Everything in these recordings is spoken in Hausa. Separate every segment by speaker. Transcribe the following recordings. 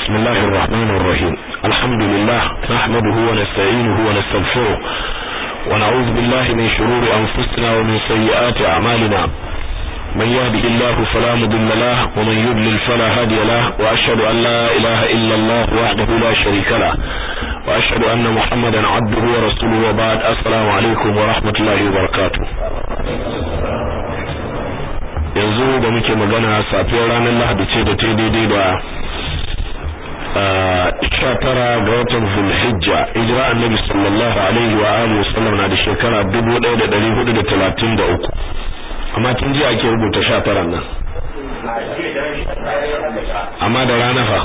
Speaker 1: بسم الله الرحمن الرحيم الحمد لله نحمده ونستعينه ونستغفره ونعوذ بالله من شرور أنفسنا ومن سيئات أعمالنا من يهده الله فلا مضل له ومن يضلل فلا هادي له وأشهد أن لا إله إلا الله وحده لا شريك له وأشهد أن محمدا عبده ورسوله وبعد السلام عليكم ورحمة الله وبركاته yanzu da muke magana safiyar ranar lahadi ce da ta daidai da sha tara ga watan zulhijja hijira annabi sallallahu alaihi wa alihi wasallam na da shekara dubu ɗaya da ɗari hudu da talatin da uku amma tun jiya ake rubuta sha tara nan amma da rana fa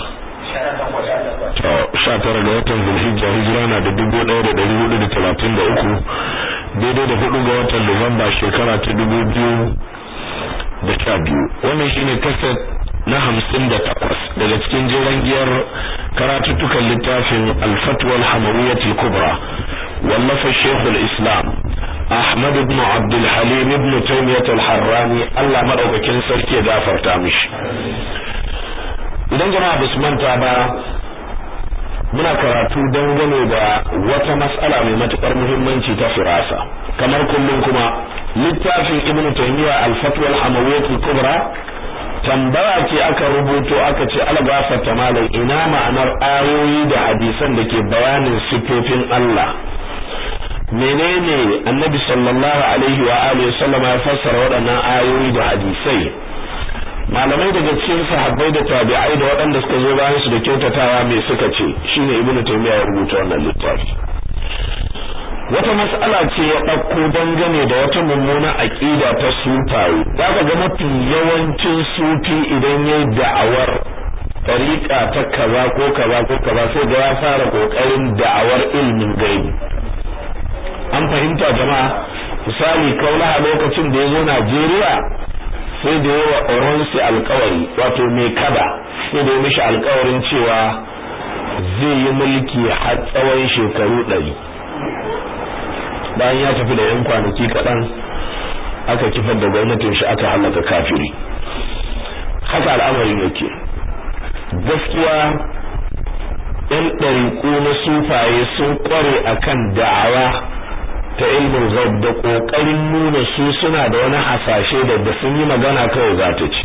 Speaker 1: sha tara ga watan zulhijja hijira na da dubu ɗaya da ɗari hudu da talatin da uku daidai da hudu ga watan nuwamba shekara ta dubu biyu da sha biyu wannan shine kaset na hamsin da takwas daga cikin jiran giyar karatuttukan littafin alfatwal hamawiyyatul kubra wallafa shekul islam ahmad ibn abdul halim ibn taymiyyah al-harrani Allah madaukakin sarki ya gafarta mishi idan jama'a basu manta ba muna karatu dangane da wata mas'ala mai matukar muhimmanci ta firasa kamar kullum kuma littafin ibnu taymiya al-fatwa al-hamawiyyah al-kubra tambaya ce aka rubuto aka ce algafata malam ina ma'anar ayoyi da hadisan da ke bayanin sifofin Allah menene annabi sallallahu alaihi wa alihi sallama ya fassara waɗannan ayoyi da hadisai malamai daga cikin sahabbai da tabi'ai da waɗanda suka zo bayan su da kyautatawa me suka ce shine ibnu taymiya ya rubuta wannan littafi wata mas'ala ce ya ɗauko dangane da wata mummuna aƙida ta sufaye za ka ga mafi yawancin sufi idan ya yi da'awar tariƙa ta kaza ko kaza ko kaza sai ga ya fara ƙoƙarin da'awar ilmin gaibi an fahimta jama'a misali kaulaha lokacin da ya zo Najeriya sai da yawa oronsi alkawari wato mai kada sai da ya mishi alkawarin cewa zai yi mulki har tsawon shekaru ɗari bayan ya tafi da yan kwanaki kaɗan aka kifar da gwamnatin shi aka halaka kafiri haka al'amarin yake gaskiya yan ɗariƙu na sufaye sun ƙware akan da'awa ta ilmin ghaib da ƙoƙarin nuna su suna da wani hasashe da da sun yi magana kawai za ta ci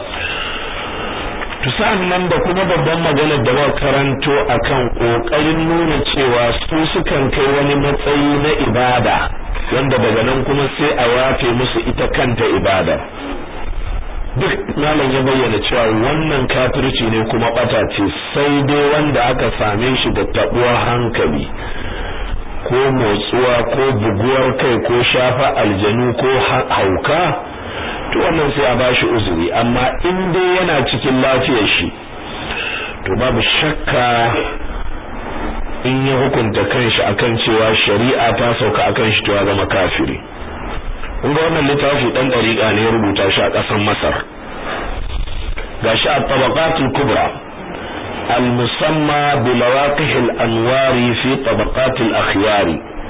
Speaker 1: to nan da kuma babban maganar da ba karanto akan kokarin nuna cewa su sukan kai wani matsayi na ibada wanda daga nan kuma sai a yafe musu ita kanta ibada duk malam ya bayyana cewa wannan kafirci ne kuma bata ce sai dai wanda aka same shi da tabuwar hankali ko motsuwa ko buguwar kai ko shafa aljanu ko hauka to wannan sai a bashi uzuri amma in dai yana cikin lafiyar shi to babu shakka in ya hukunta kanshi akan cewa shari'a ta sauka akan shi to ya zama kafiri kun ga wannan littafi dan dariƙa ne ya rubuta shi a ƙasar Masar gashi a tabaqatul kubra المسمى بمواقع الأنوار في طبقات الأخيار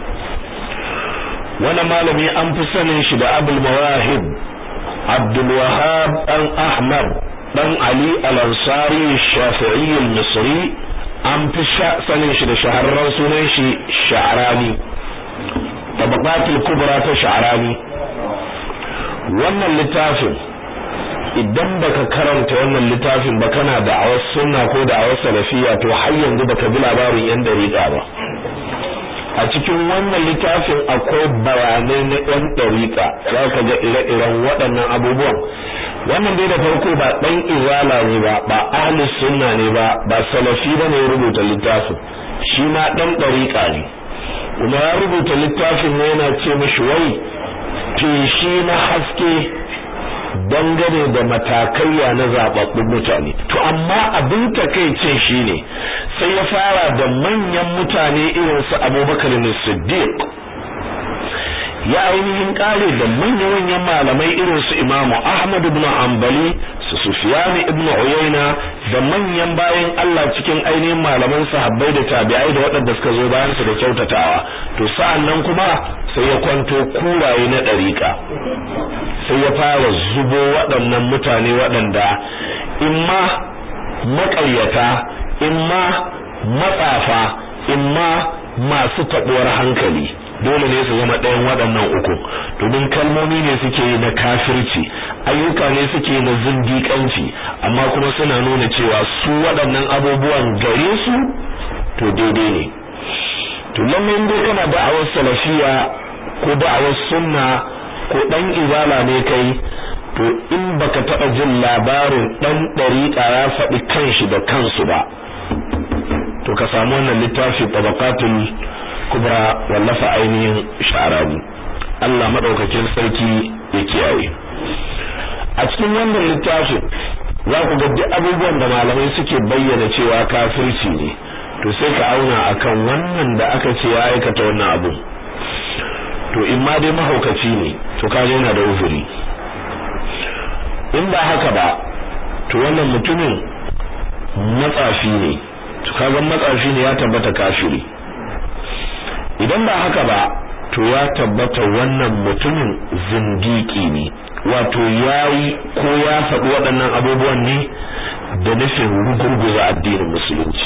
Speaker 1: وانا مالمي أنفسن شد أبو المواهب عبد الوهاب بن أحمد بن علي الأنصاري الشافعي المصري أم في سنة شد شهر رسول شعراني طبقات الكبرى شعراني وانا اللتافل idan baka karanta wannan littafin ba kana da awar sunna ko da awar salafiya to har yanzu baka bi labarin yan dariƙa ba a cikin wannan littafin akwai bayanai na yan dariƙa za ka ga ire-iren waɗannan abubuwan wannan dai da farko ba ɗan izala ne ba ba ahli sunna ne ba ba salafi ba ne ya rubuta littafin shi ma ɗan dariƙa ne kuma ya rubuta littafin ne yana ce mishi wai feshi na haske dangane da matakaiya na zababbun mutane to amma abin takaicin shine sai ya fara da manyan mutane irin su Abubakar Siddiq ya ainihin kare da manyan malamai irin su Imam Ahmad ibn Hanbali su Sufyan ibn Uyayna da manyan bayan Allah cikin ainihin malaman sahabbai da tabi'ai da waɗanda suka zo bayan su da kyautatawa to sa'an nan kuma sai ya kwanto kuraye na ɗariƙa sai ya fara zubo waɗannan mutane waɗanda imma maƙaryata imma matsafa imma masu taɓuwar hankali dole ne su zama ɗayan waɗannan uku domin kalmomi ne suke na kafirci ayyuka ne suke na zindiƙanci amma kuma suna nuna cewa su waɗannan abubuwan gare su to daidai ne to lallai dai kana da'awar salafiya ko da'awar sunna ko dan izala ne kai to in baka taɓa jin labarin dan ɗariƙa ya faɗi kanshi da kansu ba to ka samu wannan littafi tabaqatul kubra wallafa ainihin sha'arabi Allah madaukakin sarki ya kiyaye a cikin wannan littafin za ku ga duk abubuwan da malamai suke bayyana cewa kafirci ne to sai ka auna akan wannan da aka ce ya aikata wannan abu to in ma dai mahaukaci ne to kaje yana da uzuri in ba haka ba to wannan mutumin matsafi ne to kaga matsafi ne ya tabbata kafiri idan ba haka ba to ya tabbata wannan mutumin zindiki ne wato yayi ko ya faɗi waɗannan abubuwan ne da nufin rugurguza addinin musulunci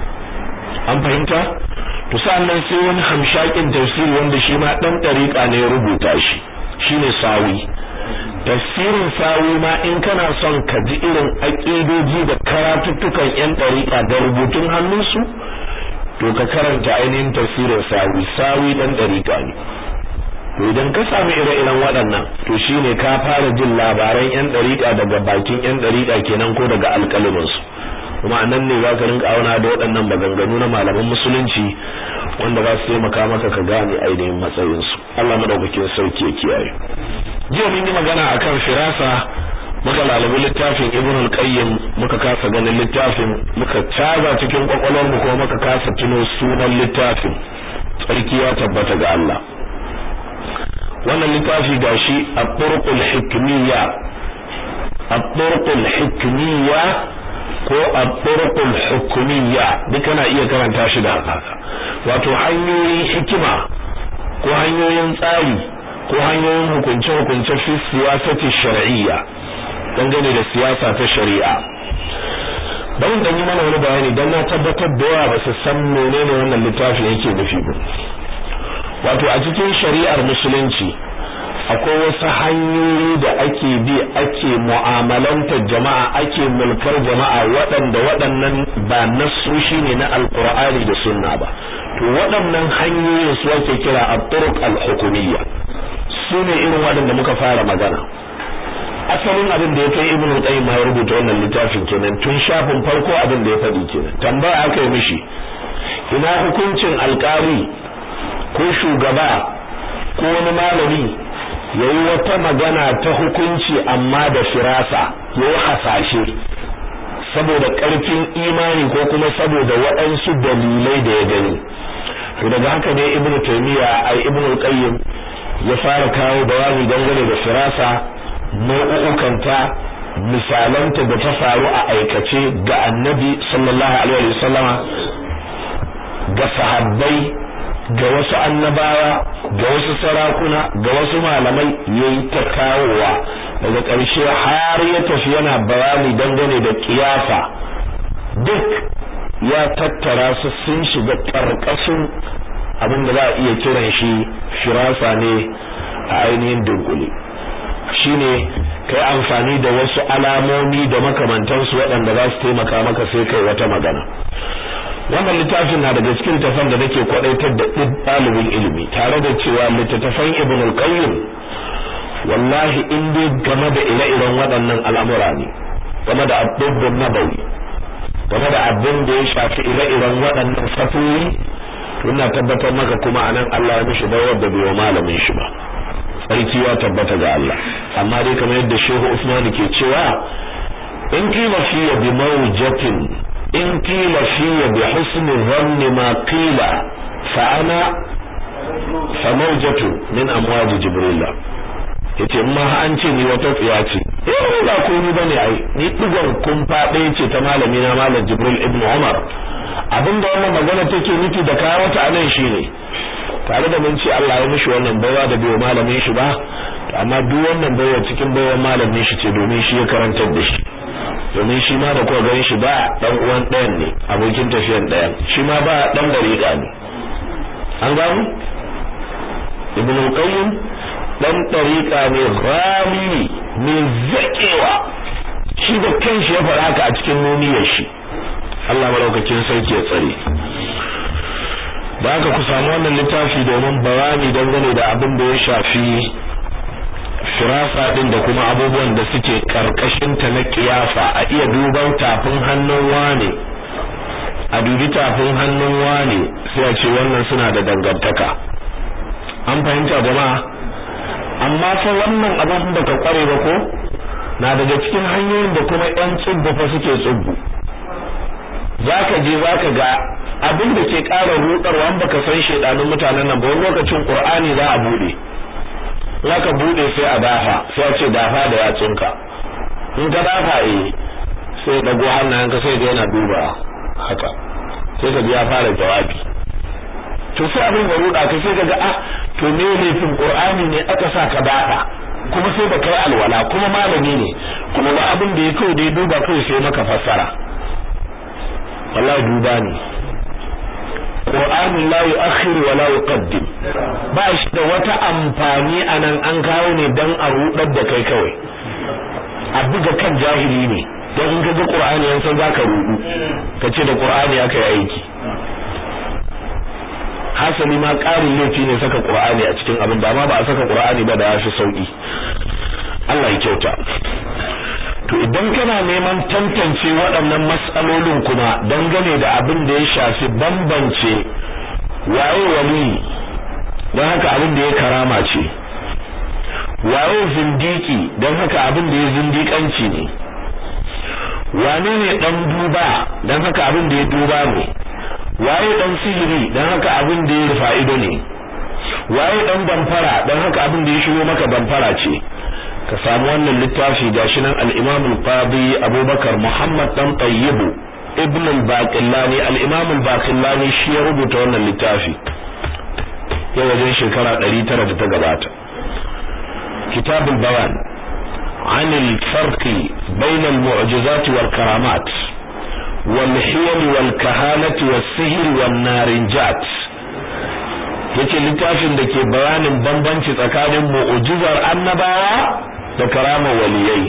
Speaker 1: an fahimta to sannan sai wani hamshakin tafsiri wanda shi ma dan dariƙa ne ya rubuta shi shine sawi tafsirin sawi ma in kana son ka ji irin aƙidoji da karatuttukan yan dariƙa da rubutun hannunsu to ka karanta ainihin tafsirin sawi sawi dan dariƙa ne to idan ka samu ire-iren waɗannan to shine ka fara jin labaran yan dariƙa daga bakin yan dariƙa kenan ko daga alƙalimansu kuma nan ne za ka rinka auna da waɗannan maganganu na malaman musulunci wanda za su taimaka maka ka gane ainihin matsayinsu Allah madaukakin sauki ya kiyaye jiya mun yi magana akan firasa muka lalubi littafin Ibn al-Qayyim muka kasa ganin littafin muka caza cikin kwakwalwar mu kuma muka kasa tuno sunan littafin tsarki ya tabbata ga Allah wannan littafi gashi at-turqul hikmiyya at-turqul hikmiyya ko at-turuqul hukumiyya duka na iya karanta shi da haka wato hanyoyin hikima ko hanyoyin tsari ko hanyoyin hukunce hukunce fi siyasati shar'iyya dangane da siyasa ta shari'a bari dan yi mana wani bayani dan na tabbatar da yawa ba su san menene wannan littafi yake nufi ba wato a cikin shari'ar musulunci akwai wasu hanyoyi da ake bi ake mu'amalantar jama'a ake mulkar jama'a waɗanda waɗannan ba nasoshi ne na alkur'ani da sunna ba to waɗannan hanyoyin su ake kira at-turuq al-hukumiyya su ne irin waɗanda muka fara magana asalin abin da ya kai ibnu qayyim ma ya rubuta wannan littafin kenan tun shafin farko abin da ya faɗi kenan tambaya aka yi mishi ina hukuncin alƙali ko shugaba ko wani malami yayi wata magana ta hukunci amma da firasa yayi hasashe saboda ƙarfin imani ko kuma saboda waɗansu dalilai da ya gani to daga haka ne ibn taymiya ai ibn qayyim ya fara kawo bayani dangane da firasa nau'ukanta misalanta da ta faru a aikace ga annabi sallallahu alaihi wasallama ga sahabbai ga wasu annabawa ga wasu sarakuna ga wasu malamai yayi ta kawowa daga ƙarshe har ya tafi yana bayani dangane da kiyafa duk ya tattara su sun shiga ƙarƙashin abin da za a iya kiran shi firasa ne a ainihin dunkule shine kai amfani da wasu alamomi da makamantansu waɗanda za su taimaka maka sai kai wata magana wannan littafin na daga cikin tafan da nake kwadaitar da ɗalibin ilimi tare da cewa littattafan ibn al-qayyim wallahi in dai game da ire-iren waɗannan al'amura ne game da abubuwan nabawi game da abin da ya shafi ire-iren waɗannan fatoyi to ina tabbatar maka kuma anan Allah ya mishi bayar da bai malamin shi ba sarki ya tabbata ga Allah amma dai kamar yadda Shehu Usman ke cewa in kila fiye bi mawjatin in kila fiye bi husni dhanni ma qila fa ana fa mawjatu min amwaji jibril yace in ma an ce ni wata tsiya ce eh ba komai bane ai ni digon kun fade ce ta malami na malam jibril ibn umar abinda wannan magana take nufi da kawo ta anan shine tare da mun ce Allah ya mishi wannan baiwa da bai malamin shi ba amma duk wannan baiwa cikin baiwa malamin shi ce domin shi ya karantar da shi domin shi ma da kuka gan shi ba dan uwan ɗayan ne abokin tafiyan ɗayan shi ma ba dan dariƙa ne an gano ibn qayyim dan dariƙa ne rami mai zakewa shi da kanshi ya fara haka a cikin nuniyar shi Allah madaukakin sarki ya tsare da haka ku samu wannan littafi domin bayani dangane da abin da ya shafi firasa din da kuma abubuwan da suke karkashin ta na kiyafa a iya duban tafin hannun wane a dubi tafin hannun wane sai a ce wannan suna da dangantaka an fahimta jama'a amma fa wannan abin da ka kware ba ko na daga cikin hanyoyin da kuma yan tsubbu fa suke tsubbu zaka je zaka ga abin da ke ƙara rudarwa an baka san shedanun mutanen nan ba wani lokacin Qur'ani za a bude zaka bude sai a dafa sai a ce dafa da yatsunka in ka dafa eh sai dago hannayenka sai ga yana duba haka sai ka ji ya fara jawabi to sai abin da ruda ka sai ka ga ah to me ne fin Qur'ani ne aka sa ka dafa kuma sai baka yi alwala kuma malami ne kuma ba abin da ya kawai da ya duba kai sai maka fassara wallahi duba ne Qur'ani la yu'akhir wa la yuqaddim ba shi da wata amfani anan an kawo ne dan a rudar da kai kawai a buga kan jahili ne dan in kaga Qur'ani yan san zaka rudu kace da Qur'ani aka yi aiki hasali ma ƙarin laifi ne saka Qur'ani a cikin abin da ma ba a saka Qur'ani ba da ya fi sauki Allah ya kyauta to idan kana neman tantance waɗannan matsalolin kuma dangane da abin da ya shafi bambance waye wali don haka abin da ya karama ce waye zindiki don haka abin da ya zindikanci ne wane ne dan duba don haka abin da ya duba ne waye dan sihiri don haka abin da ya fa'ido ne waye dan damfara don haka abin da ya shigo maka damfara ce ka samu wannan littafi gashi nan al-Imam al-Qadi Abubakar Muhammad dan Tayyib Ibn al-Baqillani al-Imam al-Baqillani shi ya rubuta wannan littafi ya wajen shekara 900 da ta gabata Kitab al-Bayan عن الفرق بين المعجزات والكرامات والحيل والكهانة والسحر والنارنجات yace littafin da ke bayanin bambanci tsakanin mu'jizar annabawa da karamar waliyai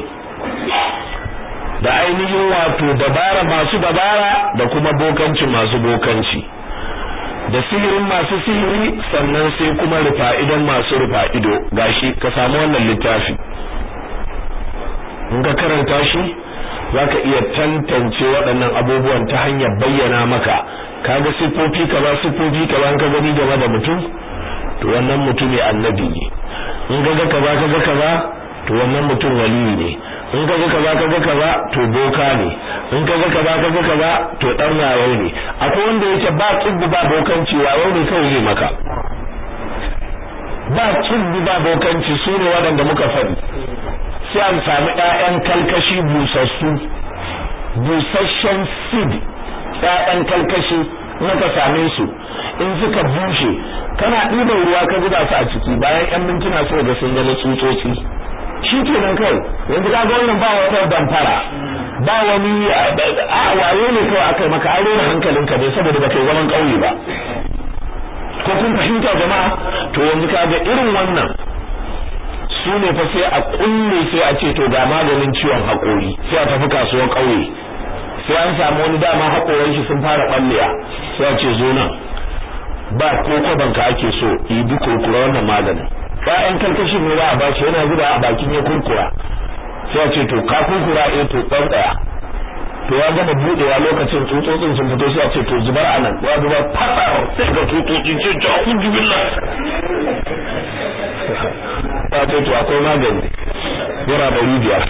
Speaker 1: da ainihin wato dabara masu dabara da kuma bokanci masu bokanci da sihirin masu sihiri sannan sai kuma rufa'idan masu rufa'ido gashi ka samu wannan littafi in ka karanta shi zaka iya tantance waɗannan abubuwan ta hanyar bayyana maka kaga sifofi kaza sifofi kaza ka gani game da mutum to wannan mutum ne annabi ne in kaga kaza kaga kaza to wannan mutum wali ne in kaga kaza kaga kaza to boka ne in kaga kaza kaga kaza to dan wayo ne akwai wanda yake ba tsubbu ba bokanci wayo ne kawai zai maka ba tsubbu ba bokanci su ne waɗanda muka faɗi sai an samu ƴaƴan kalkashi busassu busasshen seed ƴaƴan kalkashi naka same su in suka bushe kana ɗiban ruwa ka zuba su a ciki bayan ƴan mintuna sai ga sun zama tsutsotsi shi kenan kai yanzu ka ga wannan ba wata damfara ba wani a wayo ne kawai aka maka an rena hankalinka ne saboda baka yi zaman ƙauye ba ko kun fahimta jama'a to yanzu ka ga irin wannan su ne fa sai a kulle sai a ce to ga maganin ciwon haƙori sai a tafi kasuwar ƙauye sai an samu wani dama haƙoran shi sun fara ɓallewa sai a ce zo nan ba ko kwaban ka ake so yi bi kurkura wannan maganin ƴaƴan karkashin ne za a bashi yana zuba a bakin ya kurkura sai a ce to ka kurkura eh to ɗan ɗaya to ya gama budewa lokacin tsutsotsin sun fito sai a ce to zubar anan ya zubar fasa sai ga tsutsotsin ce ta hudu billah ta ce to akwai magani yara da rijiya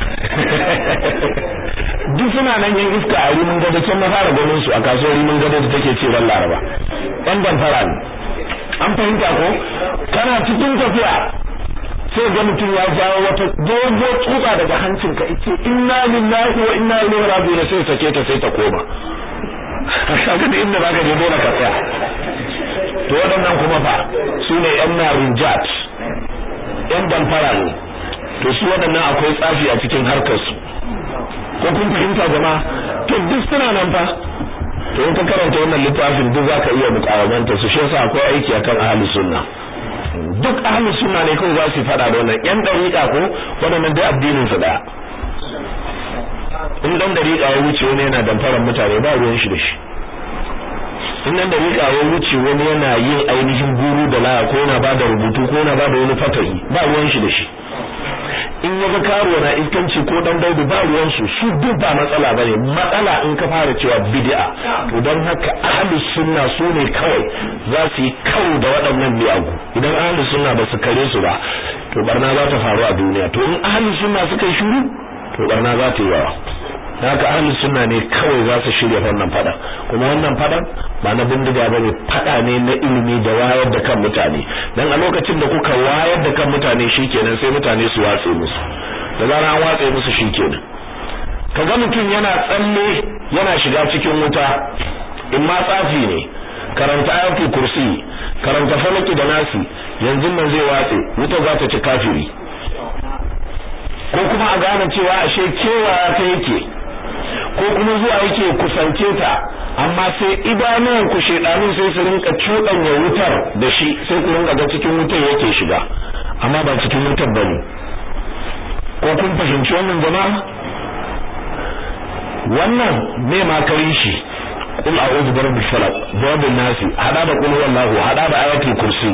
Speaker 1: duk suna nan yin iska a rimin gado can na fara ganin su a kasuwar rimin gado da take ce ran laraba ɗan damfara ne an fahimta ko kana cikin tafiya sai ga mutum ya jawo wata dogo tsutsa daga hancin ka ce inna lillahi wa inna ilaihi raji'un sai sake ta sai ta koma kaga da inda baka je dole ka tsaya to waɗannan kuma fa su ne yan narinjat yan damfara ne to su waɗannan akwai tsafi a cikin harkar su ko kun fahimta jama'a to duk suna nan fa to in ka karanta wannan littafin duk zaka iya mukawamanta su shi yasa akwai aiki akan ahli sunna duk ahli sunna ne kawai za su fada da wannan yan dariƙa ko waɗannan dai addinin su daya in dan dariƙa ya wuce wani yana damfarar mutane ba ruwan shi da shi in dan dariƙa ya wuce wani yana yin ainihin guru da laya ko yana bada rubutu ko yana bada wani fatayi ba ruwan shi da shi in ya ga karuwa na iskanci ko dan daudu ba ruwan su su duk ba matsala bane matsala in ka fara cewa bid'a to don haka ahlus sunna su ne kawai za su yi kawo da waɗannan miyagu idan ahlus sunna ba su kare su ba to barna za ta faru a duniya to in ahlus sunna suka yi shiru to barna za ta yi yawa haka ahlus sunna ne kawai za su shirya wannan fada kuma wannan fadan ba na bindiga bane fada ne na ilimi da wayar da kan mutane dan a lokacin da kuka wayar da kan mutane shikenan sai mutane su watse musu da zarar an watse musu shikenan kaga mutum yana tsalle yana shiga cikin wuta in ma tsafi ne karanta ayatul kursi karanta falaki da nasi yanzu nan zai watse wuta za ta ci kafiri ko kuma a gane cewa ashe kewaya ta yake ko kuma zuwa yake kusance ta amma sai idanuwan ku shedanun sai su rinka cuɗanya wutar da shi sai ku rinka ga cikin wutar yake shiga amma ba cikin wutar bane ko kun fahimci wannan jama'a wannan me ma karin shi qul a'udhu bi rabbil falaq babin nasi hada da qul wallahu hada da ayatul kursi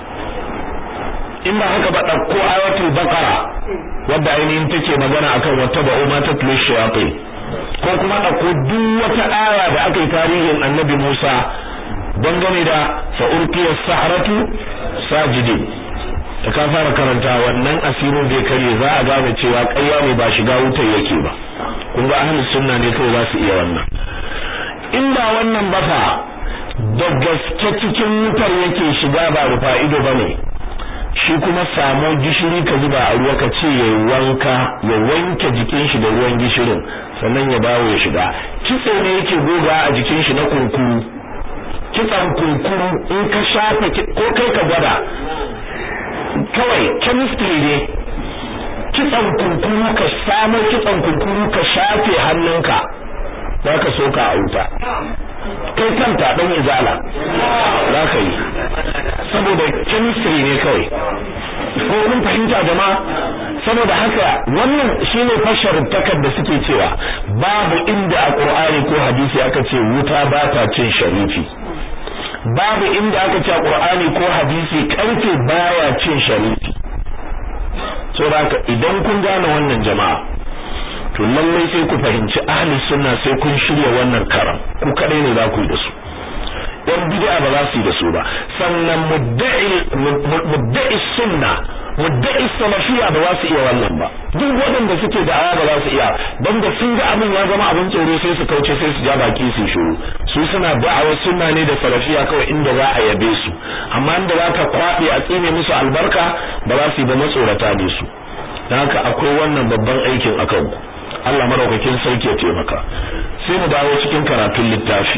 Speaker 1: in ba haka ba dauko ayatul baqara wadda ainihin take magana akan wata ba'u ma tatlu shayatin ko kuma ɗauko duk wata aya da aka yi tarihin annabi Musa dangane da fa'urkiyar saharatu sajidin da ka fara karanta wannan asirin zai karye za a gane cewa ƙarya ne ba shiga wutar yake ba kun ga ahlus sunna ne kawai za su iya wannan in ba wannan ba fa da gaske cikin wutar yake shiga ba rufa ido bane shi kuma samo gishiri ka zuba a ruwa ka ce ya wanka ya wanke jikin shi da ruwan gishirin sannan ya dawo ya shiga kitse ne yake goga a jikin shi na kunkuru kitsan kunkuru in ka shafa ko kai ka gwada kawai chemistry ne kitsan kunkuru ka samo kitsan kunkuru ka shafe hannunka za ka soka a wuta kai kanta dan izala za ka yi saboda chemistry ne kawai ko kun fahimta jama'a saboda haka wannan shine fashar takar da suke cewa babu inda a Qur'ani ko hadisi aka ce wuta ba ta cin sharifi babu inda aka ce a Qur'ani ko hadisi karfe baya cin sharifi saboda haka idan kun gane wannan jama'a to lallai sai ku fahimci ahli sunna sai kun shirya wannan karam ku kadai ne za ku yi da su yan bid'a ba za su yi da su ba sannan mudda'i mudda'i sunna mudda'i salafiyya ba za su iya wannan ba duk waɗanda suke da'awa ba za su iya dan da sun ga abin ya zama abin tsoro sai su kauce sai su ja baki su shiru su suna da'awar sunna ne da salafiyya kawai inda za a yabe su amma inda za ka kwaɓe a tsine musu albarka ba za su yi ba matsorata ne su dan haka akwai wannan babban aikin akan ku Allah madaukakin sarki ya taimaka sai mu dawo cikin karatun littafi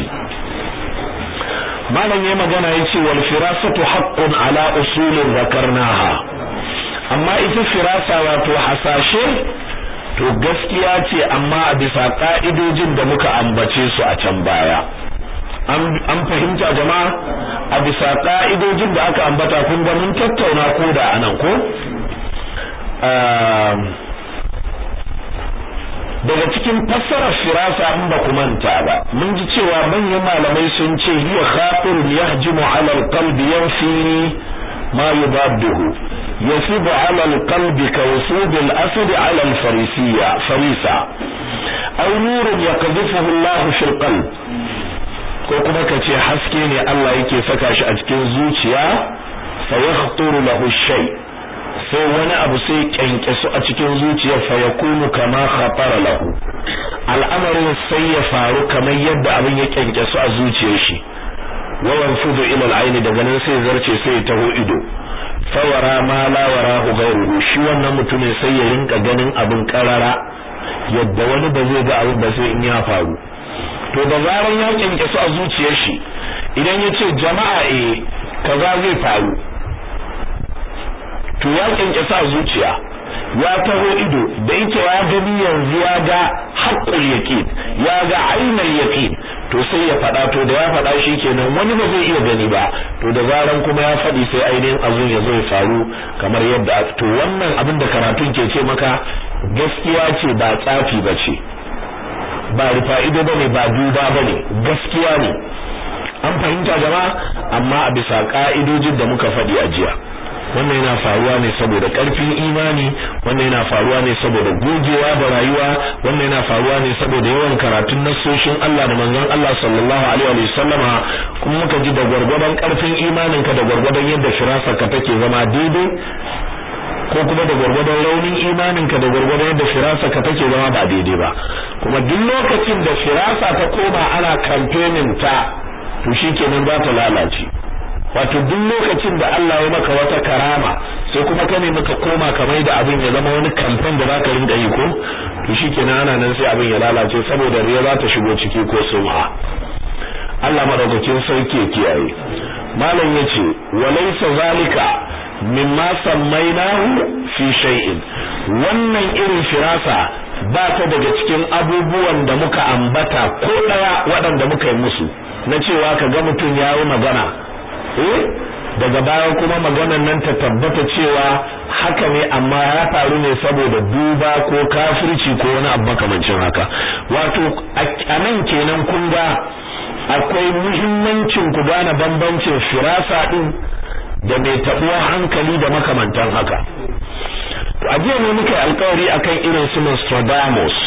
Speaker 1: malam yayi magana yace wal firasatu haqqun ala usulin zakarnaha amma ita firasa wato hasashe to gaskiya ce amma a bisa ka'idojin da muka ambace su a can baya an fahimta jama'a a bisa ka'idojin da aka ambata kun ga mun tattauna ko da anan ko daga cikin fassarar firasa in ba ku manta ba mun ji cewa manyan malamai sun ce hiya khatirun yahjimu ala alqalbi yanfi ma yubadduhu yasibu ala alqalbi ka wusud al-asad ala al-farisiyya farisa aw nurun yaqdhifuhu Allah fi alqalb ko kuma kace haske ne Allah yake saka shi a cikin zuciya fa yakhturu lahu shay' sai wani abu sai kyankyasu a cikin zuciyar fa yakunu kama khatara lahu al'amarin sai ya faru kamar yadda abin ya kyankyasu a zuciyar shi wa yanfudu ila al'aini daga nan sai zarce sai ya taho ido fawara ma la warahu ghayruhu shi wannan mutumin sai ya rinka ganin abin karara yadda wani ba zai ga abin ba sai in ya faru to da zaran ya kyankyasu a zuciyar shi idan ya ce jama'a eh kaza zai faru to ya kyankyasa zuciya ya taho ido da yake ya gani yanzu ya ga haqqul yaqin ya ga ainul yaqin to sai ya faɗa to da ya faɗa shi kenan wani ba zai iya gani ba to da zaran kuma ya faɗi sai ainihin abin ya zo ya faru kamar yadda to wannan abin da karatun ke ce maka gaskiya ce ba tsafi ba ce ba rufa'ido ba ne ba duba ba ne gaskiya ne an fahimta jama'a amma a bisa ka'idojin da muka faɗi a jiya wannan yana faruwa ne saboda ƙarfin imani wannan yana faruwa ne saboda gogewa da rayuwa wannan yana faruwa ne saboda yawan karatun nassoshin Allah da manzon Allah sallallahu alaihi wa sallama kuma muka ji da gwargwadon ƙarfin imaninka da gwargwadon yadda firasarka take zama daidai ko kuma da gwargwadon raunin imaninka da gwargwadon yadda firasarka take zama ba daidai ba kuma duk lokacin da firasa ta koma ana campaigning ta to shikenan za ta lalace wato duk lokacin da Allah ya maka wata karama sai kuma ka ne maka koma kamar da abin ya zama wani kamfan da zaka rinka yi ko to shikenan ana nan sai abin ya lalace saboda riya za ta shigo ciki ko sum'a Allah madaukakin sauke kiyaye malam yace walaysa zalika mimma sammainahu fi shay'in wannan irin firasa ba ta daga cikin abubuwan da muka ambata ko daya waɗanda muka yi musu na cewa ka ga mutum ya yi magana eh daga baya kuma maganar nan ta tabbata cewa haka ne amma ya faru ne saboda duba ko kafirci ko wani abu makamancin haka wato a nan kenan kun ga akwai muhimmancin ku gane bambancin firasa din da mai tabuwar hankali da makamantan haka to a jiya ne muka alkawari akan irin su Nostradamus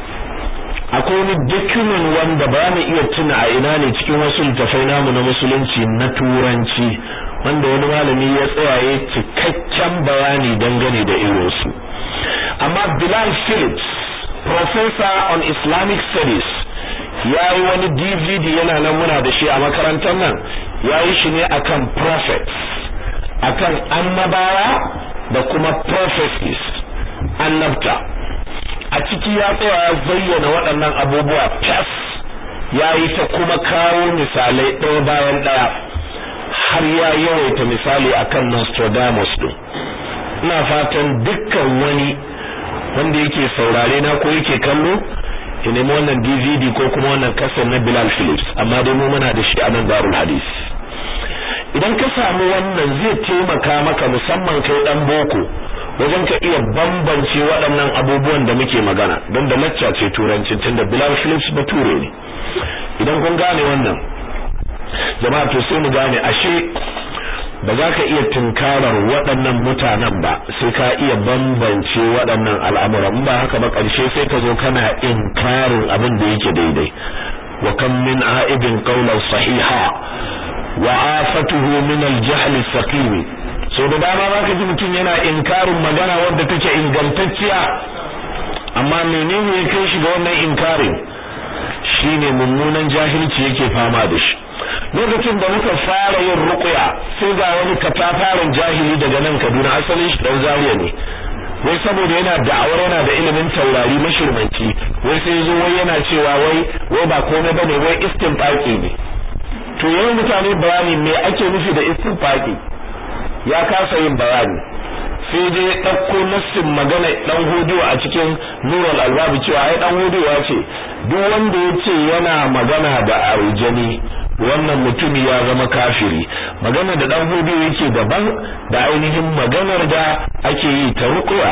Speaker 1: akwai wani document wanda ba mu iya tuna a ina ne cikin wasu littafai namu na musulunci na turanci wanda wani malami ya tsayaye cikakken bayani dangane da irinsu amma Bilal Phillips professor on Islamic studies ya yi wani DVD yana nan muna da shi a makarantar nan ya yi shi ne akan prophets akan annabawa da kuma prophecies annabta a ciki ya tsaya ya zayyana waɗannan abubuwa fas ya yi ta kuma kawo misalai ɗaya bayan ɗaya har ya yawaita misali akan Nostradamus ɗin ina fatan dukkan wani wanda yake saurare na ko yake kallo ya nemi wannan DVD ko kuma wannan kasar na Bilal Phillips amma dai mu muna da shi a nan Darul Hadis idan ka samu wannan zai taimaka maka musamman kai dan boko wajen ka iya bambance waɗannan abubuwan da muke magana don da lacca ce turanci tunda Bilal Phillips bature ne idan kun gane wannan jama'a to sai mu gane ashe ba za ka iya tunkarar waɗannan mutanen ba sai ka iya bambance waɗannan al'amuran ba haka ba ƙarshe sai ka zo kana inkarin abin da yake daidai wa kam min a'ibin qawlan sahiha wa afatuhu min al-jahl as-saqim so da dama zaka ji mutum yana inkarin magana wadda take ingantacciya amma menene ya kai shi ga wannan inkarin shine mummunan jahilci yake fama da shi lokacin da muka fara yin ruqya sai ga wani katafaren jahili daga nan Kaduna asalin shi dan Zaria ne wai saboda yana da'awar yana da ilimin taurari mashirmanci wai sai zo wai yana cewa wai wai ba komai bane wai istinfaqi ne to yayin mutane bayani me ake nufi da istinfaqi ya kasa yin bayani sai je ya ɗauko nassin magana ɗan hudu a cikin nurul albabi cewa ai ɗan hudu ya ce duk wanda ya ce yana magana da aljani wannan mutumi ya zama kafiri magana da ɗan hudu yake daban da ainihin maganar da ake yi ta rukuya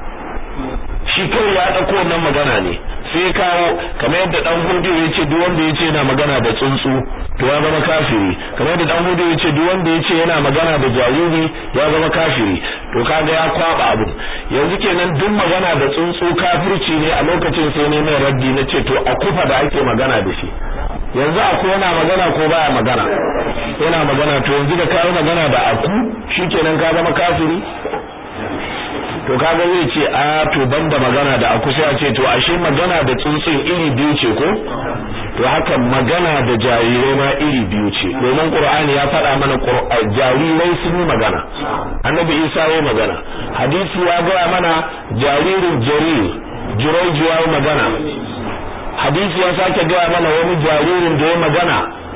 Speaker 1: shi kawai ya ɗauko wannan magana ne sai kawo kamar yadda dan hudu ya ce duk wanda ya ce yana magana da tsuntsu to ya zama kafiri kamar yadda dan hudu ya ce duk wanda ya ce yana magana da jariri ya zama kafiri to kaga ya kwaba abu yanzu kenan duk magana da tsuntsu kafirci ne a lokacin sai ne mai raddi na ce to a kufa da ake magana da shi yanzu aku yana magana ko baya magana yana magana to yanzu da kai magana da aku shikenan ka zama kafiri to kaga zai ce a to banda magana da aku sai a ce to ashe magana da tsuntsun iri biyu ce ko to haka magana da jarirai ma iri biyu ce domin qur'ani ya faɗa mana jarirai sun yi magana annabi isa ya magana hadisi ya gaya mana jaririn jarir jiraiju ya magana hadisi ya sake gaya mana wani jaririn da ya magana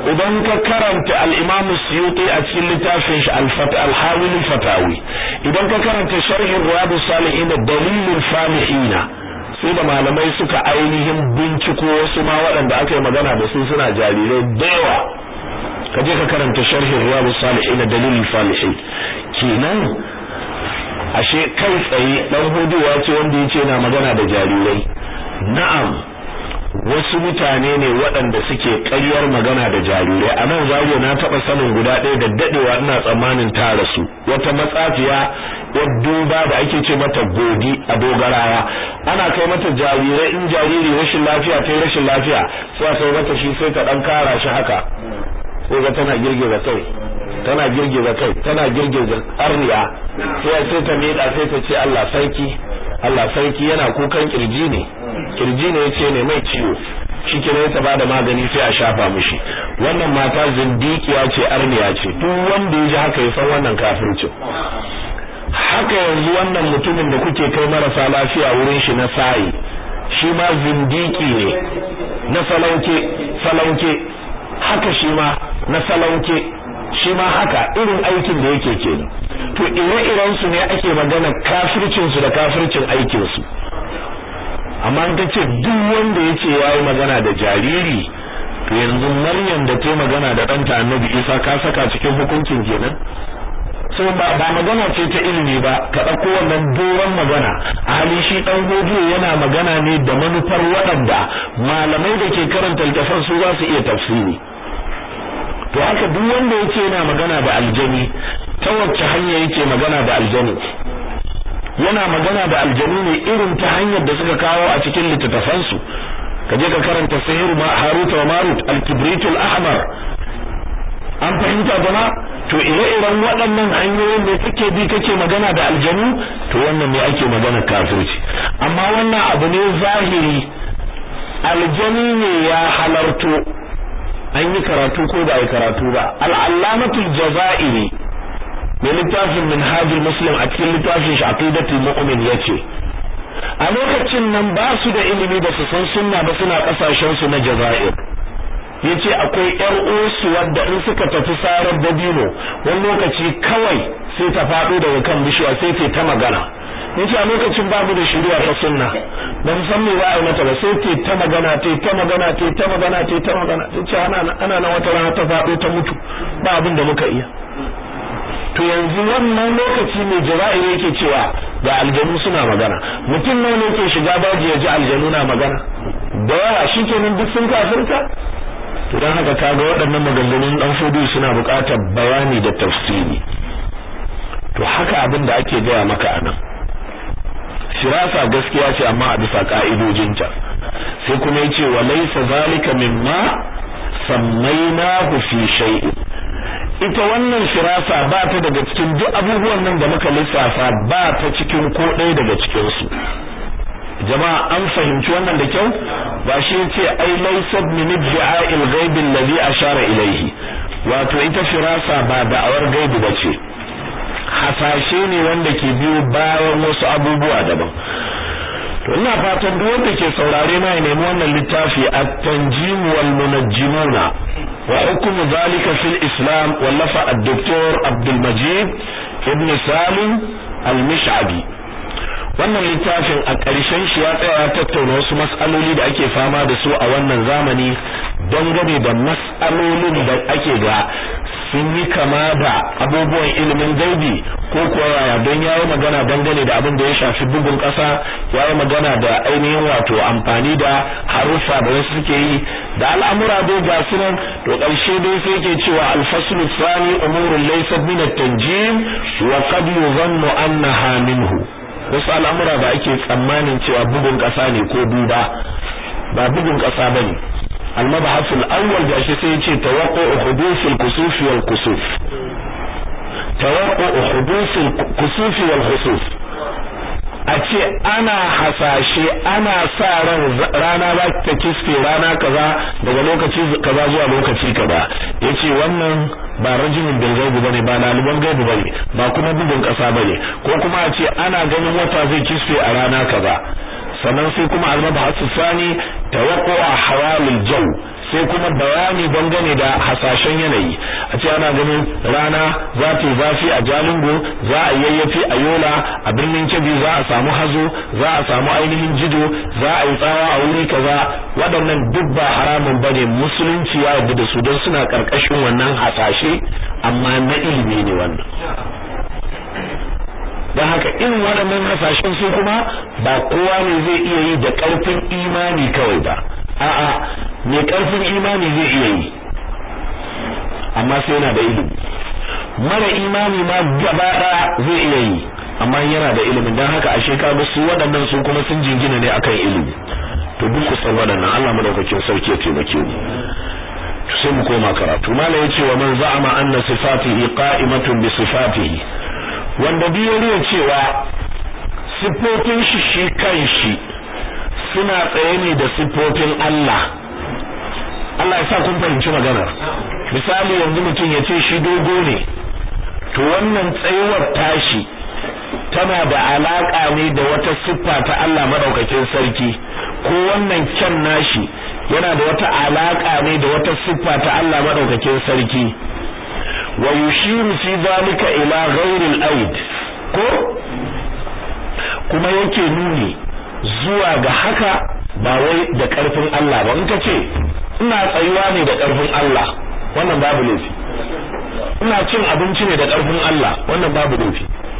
Speaker 1: idan ka karanta al-Imam Suyuti a cikin littafin shi al-Fatah al-Hawil al-Fatawi idan ka karanta sharhin Riyadus Salihin dalilul falihin sai da malamai suka ainihin binciko wasu ma waɗanda aka yi magana da su suna jarirai da yawa ka je ka karanta sharhin Riyadus Salihin dalilul falihin kenan ashe kai tsaye dan huduwa ce wanda yace na magana da jarirai na'am wasu mutane ne waɗanda suke ƙaryar magana da jarirai a nan zariya na taɓa sanin guda ɗaya da daɗewa ina tsammanin ta rasu wata matsafiya yar duba da ake ce mata godi a dogarawa ana kai mata jarirai in jariri rashin lafiya ta rashin lafiya sai a kai mata shi sai ta ɗan kara shi haka sai ga tana girgiza kai tana girgiza kai tana girgiza arniya sai sai ta miƙa sai ta ce Allah sarki Allah sarki yana kukan kirji ne kirji ne yace ne mai ciwo shikenan ta bada magani sai a shafa mishi wannan mata zindikiya ce arniya ce duk wanda ya ji haka ya san wannan kafircin haka yanzu wannan mutumin da kuke kai marasa lafiya wurin shi na sayi shi ma zindiki ne na salauke salauke haka shi ma na salauke shi ma haka irin aikin da yake kenan to ire-iren su ne ake magana kafircin su da kafircin aikin su amma an ce duk wanda yace yayi magana da jariri to yanzu Maryam da ta magana da ɗanta Annabi Isa ka saka cikin hukuncin kenan so ba ba magana ce ta ilimi ba ka dauko wannan doron magana a hali shi dan godiyo yana magana ne da manufar waɗanda malamai da ke karanta littafin su za su iya tafsiri to haka duk wanda yake yana magana da aljani ta wacce hanya yake magana da aljani yana magana da aljani ne irin ta hanyar da suka kawo a cikin littattafan su kaje ka karanta sihir ma harut wa marut al-kibritul ahmar an fahimta jama to ire-iren waɗannan hanyoyin da kake bi kake magana da aljanu to wannan ne ake magana kafirci amma wannan abu ne zahiri aljani ne ya halarto an yi karatu ko ba a yi karatu ba al'allamatul jaza'iri mai littafin minhajul muslim a cikin littafin shi aqidatul mu'min yace a lokacin nan ba su da ilimi ba su san sunna ba suna kasashen su na jazair yace akwai yar usu wadda in suka tafi sarar dabino wani lokaci kawai sai ta fado daga kan bishiya sai ta ta magana yace a lokacin babu da shari'a ta sunna ba mu san me za a yi mata ba sai ta ta magana ta ta magana ta ta magana ta ta magana tace ana ana nan wata rana ta fado ta mutu ba abin da muka iya to yanzu wannan lokaci mai jira'i yake cewa ga aljanu suna magana mutum nawa ne ke shiga daji ya ji aljanu na magana da yawa shikenan duk sun kafirta to dan haka kaga waɗannan maganganun dan fudu suna buƙatar bayani da tafsiri to haka abin da ake gaya maka anan firasa gaskiya ce amma a bisa ka'idojinta sai kuma yace wa laysa zalika mimma sammaynahu fi shay'in ita wannan firasa ba ta daga cikin duk abubuwan nan da muka lissafa ba ta cikin ko ɗaya daga cikin su jama'a an fahimci wannan da kyau ba shi yace ai laysa min iddi'a'il ghaibi alladhi ashara ilayhi wato ita firasa ba da'awar gaibi bace hasashe ne wanda ke biyo bayan wasu abubuwa daban to ina fatan duk wanda ke saurare na ya nemi wannan littafi at-tanjim wal munajjimuna wa hukmu zalika fil islam wallafa ad-doktor Abdul Majid ibn Salim al-Mish'abi wannan littafin a ƙarshen shi ya tsaya ya tattauna wasu mas'aloli da ake fama da su a wannan zamani dangane da mas'alolin da ake ga sun yi kama da abubuwan ilimin gaibi ko kuwa yaya don yayi magana dangane da abin da ya shafi bugun ƙasa yayi magana da ainihin wato amfani da haruffa da wasu suke yi da al'amura dai ga su nan to ƙarshe dai sai yake cewa al-faslu thani umurun laysat min at-tanjim wa qad yuzannu annaha minhu wasu al'amura da ake tsammanin cewa bugun ƙasa ne ko duba ba bugun ƙasa bane المبحث الأول جاشي سيتي توقع حدوث الكسوف والكسوف توقع حدوث الكسوف والخسوف ace ana hasashe ana sa ran rana za ta kiske rana kaza daga lokaci kaza zuwa lokaci kaza yace wannan ba rajimin bil gaibi bane ba laliban gaibi bane ba kuma bugun kasa bane ko kuma a ce ana ganin wata zai kiske a rana kaza sannan sai kuma al-mabhasu sani tawaqqu'u hawalil jaw sai kuma bayani dangane da hasashen yanayi a ce ana ganin rana za ta yi zafi a jalingo za a yayyafi a yola a birnin kebbi za a samu hazo za a samu ainihin jido za a yi tsawa a wuri kaza waɗannan duk ba haramun bane musulunci ya yarda da su don suna karkashin wannan hasashe amma na ilimi ne wannan don haka irin waɗannan hasashen su kuma ba kowa ne zai iya yi da ƙarfin imani kawai ba a'a mai ƙarfin imani zai iya yi amma sai yana da ilimi mara imani ma gaba ɗaya zai iya yi amma yana da ilimin don haka ashe ka su waɗannan su kuma sun jingina ne akan ilimi to duk kusan waɗannan Allah madaukakin sarki ya taimake mu sai mu koma karatu mala yace wa man za'ama anna sifatihi qa'imatun bi sifatihi wanda biyo riya cewa sifofin shi shi kanshi suna tsaye ne da sifofin Allah Allah ya sa kun fahimci maganar misali yanzu mutum ya ce shi dogo ne to wannan tsayuwar tashi tana da alaka ne da wata siffa ta Allah madaukakin sarki ko wannan kyan nashi yana da wata alaka ne da wata siffa ta Allah madaukakin sarki wa yushiru fi zalika ila ghairi al-aid ko kuma yake nuni zuwa ga haka ba wai da karfin Allah ba in ka ce ina tsayuwa ne da karfin Allah wannan babu laifi ina cin abinci ne da karfin Allah wannan babu laifi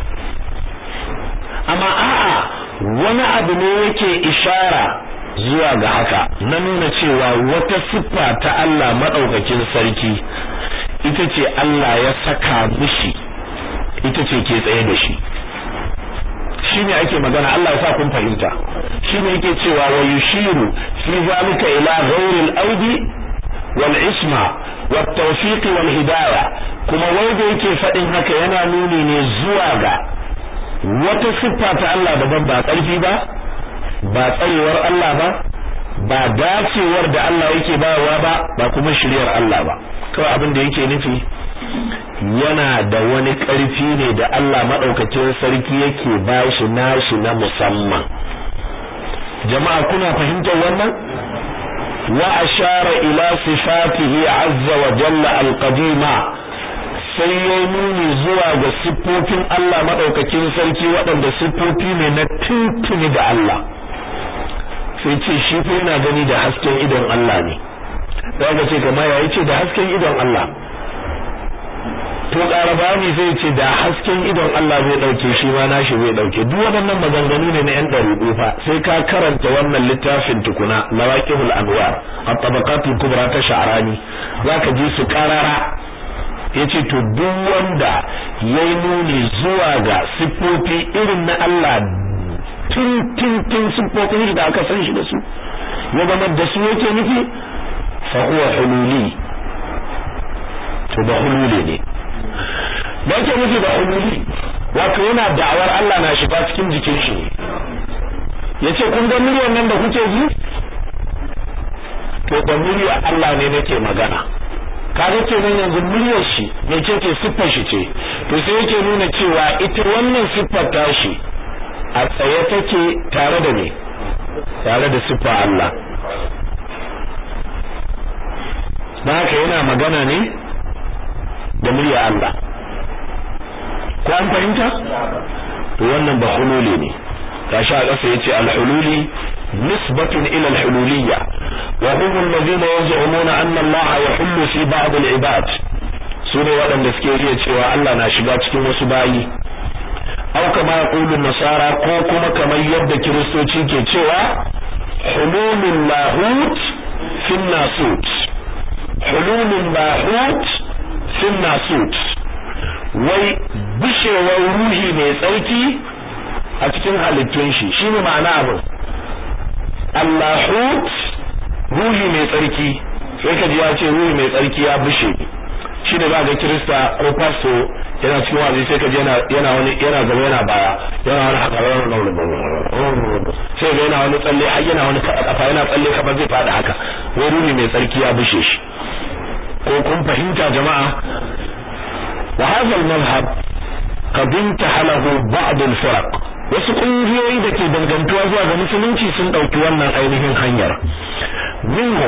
Speaker 1: amma a'a wani abu ne yake ishara zuwa ga haka na nuna cewa wata siffa ta Allah madaukakin sarki ita ce Allah ya saka mishi ita ce ke tsaye da shi shine ake magana Allah ya sa kun fahimta shine yake cewa wa yushiru fi zalika ila ghairi al-aidi wal isma wat tawfiq wal hidayah kuma wanda yake fadin haka yana nuni ne zuwa ga wata siffa ta Allah daban ba karfi ba ba tsarewar Allah ba ba dacewar da Allah yake bayarwa ba ba kuma shiryar Allah ba kawai abin da yake nufi yana da wani ƙarfi ne da Allah maɗaukacin sarki yake bashi nashi na musamman jama'a kuna fahimtar wannan wa ashara ila sifatihi azza wa jalla alqadima sai ya nuni zuwa ga siffofin Allah maɗaukakin sarki waɗanda siffofi ne na tuntuni da Allah sai ce shi fa yana gani da hasken idon Allah ne daga ce kamar ya ce da hasken idon Allah to ƙarabani zai ce da hasken idon Allah zai ɗauke shi ma nashi zai ɗauke duk waɗannan maganganu ne na ƴan ɗariƙu fa sai ka karanta wannan littafin tukuna lawaqihul anwar at-tabaqatul kubra ta sha'rani zaka ji su karara yace to duk wanda yayi nuni zuwa ga sifofi irin na Allah tun tun tun sifofin da aka san shi da su ya zama da su yake nufi fa huwa hululi to da hululi ne da yake nufi da hululi wato yana da'awar Allah na shiga cikin jikin shi yace kun ga muryar nan da kuke ji to da muryar Allah ne nake magana kaga kenan yanzu muryar shi ne ce ce siffar shi ce to sai yake nuna cewa ita wannan siffar tashi a tsaye take tare da me tare da siffar Allah da haka yana magana ne da murya Allah ko an fahimta to wannan ba hululi ne gashi a ƙasa yace al-hululi nisbatun ila al-hululiyya wa hum alladhina yaz'umuna anna Allah yahullu fi ba'd al-ibad sune waɗanda suke riya cewa Allah na shiga cikin wasu bayi aw kama yaqulu nasara ko kuma kamar yadda kiristoci ke cewa hululul lahut fi nasut hululul lahut fi nasut wai bishewar ruhi mai tsarki a cikin halittun shi shine ma'ana abin Allahut ruhi mai tsarki sai ka ji ya ce ruhi mai tsarki ya bishe shi ne ba ga Kirista ko pasto yana cikin wazi sai ka ji yana yana wani yana gaba yana baya yana wani haka sai ga yana wani tsalle har yana wani kafa yana tsalle kamar zai fada haka wai ruhi mai tsarki ya bishe shi ko kun fahimta jama'a wa hadha al-madhhab qad intahalahu ba'd al-firaq wasu kungiyoyi da ke dangantuwa zuwa ga musulunci sun dauki wannan ainihin hanyar minhum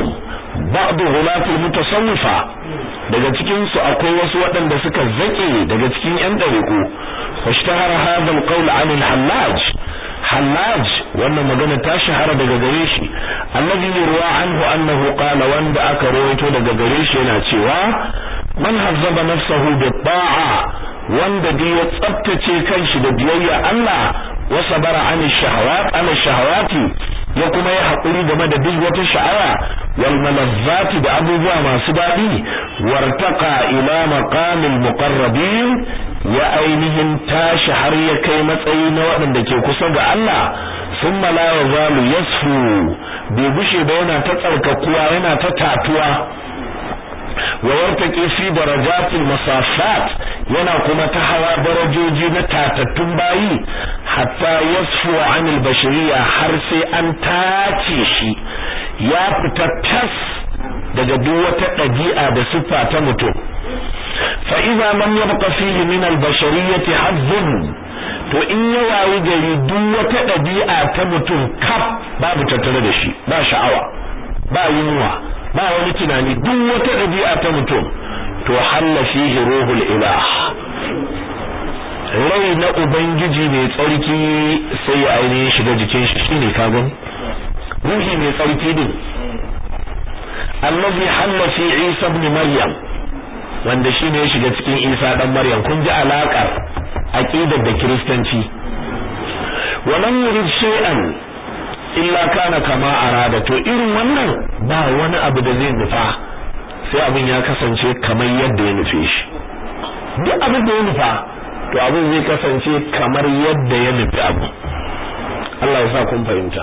Speaker 1: ba'd ghulatul mutasawwifa daga cikin su akwai wasu waɗanda suka zake daga cikin yan dariku washtahara hadha alqawl an al-hallaj hallaj wannan magana ta shahara daga gare shi alladhi yurwa anhu annahu qala wanda aka rawaito daga gare shi yana cewa man hazzaba nafsahu bi ta'a wanda dai ya tsaftace kanshi da biyayya Allah wa sabara an shahawat an shahawati ya kuma ya hakuri game da duk wata sha'awa wal malazzati da abubuwa masu dadi wartaqa ila maqamil muqarrabin ya ainihin tashi har ya kai matsayi na waɗanda ke kusa ga Allah thumma la yazalu yasfu bai gushe ba yana ta tsarkakuwa yana ta tatuwa wa yartaqi fi darajatil masafat yana kuma ta hawa darajoji na tatattun bayi hatta yasfu anil bashariya har sai an tace shi ya fita tas daga duk wata ɗabi'a da siffa ta mutum fa idza lam yabqa fihi min al bashariyati hazzun to in ya wayi gari duk wata ɗabi'a ta mutum kaf babu tattare da shi ba sha'awa ba yunwa ba wani tunani duk wata ɗabi'a ta mutum to halla fihi ruhul ilah rai na ubangiji mai tsarki sai ya ainihin shiga jikin shi shine kagon ruhi mai tsarki din allazi halla fi isa ibn maryam wanda shine ya shiga cikin isa dan maryam kun ji alakar aqidar da kristanci walam yurid shay'an illa kana kama arada to irin wannan ba wani abu da zai nufa sai abin ya kasance kamar yadda ya nufe shi duk abin da ya nufa to abin zai kasance kamar yadda ya nufi abu Allah ya sa kun fahimta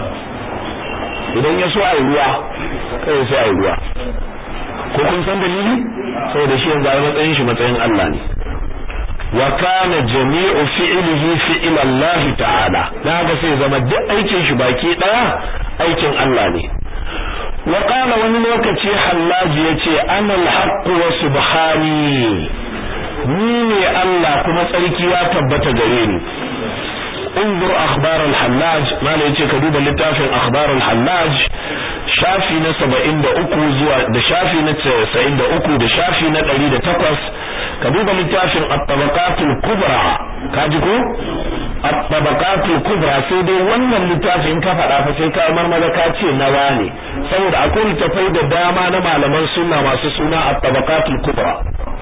Speaker 1: idan ya so a ruwa kai sai a ruwa ko kun san dalili saboda shi yanzu a matsayin shi matsayin Allah ne wa kana jami'u fi'lihi fi'l Allah ta'ala dan haka sai zama duk aikin shi baki daya aikin Allah ne wa qala wani lokaci hallaji yace ana al-haqq wa subhani ni ne Allah kuma tsarki ya tabbata gare ni انظر اخبار الحلاج ما لا yace ka duba littafin akhbar al-hallaj shafi na 73 zuwa da shafi na 93 da shafi na 108 ka duba littafin at-tabaqatul kubra kaji ko at-tabaqatul kubra sai dai wannan littafin ka faɗa fa sai ka marmaza ka ce nawa ne saboda akwai littafai da dama na malaman sunna masu suna at-tabaqatul kubra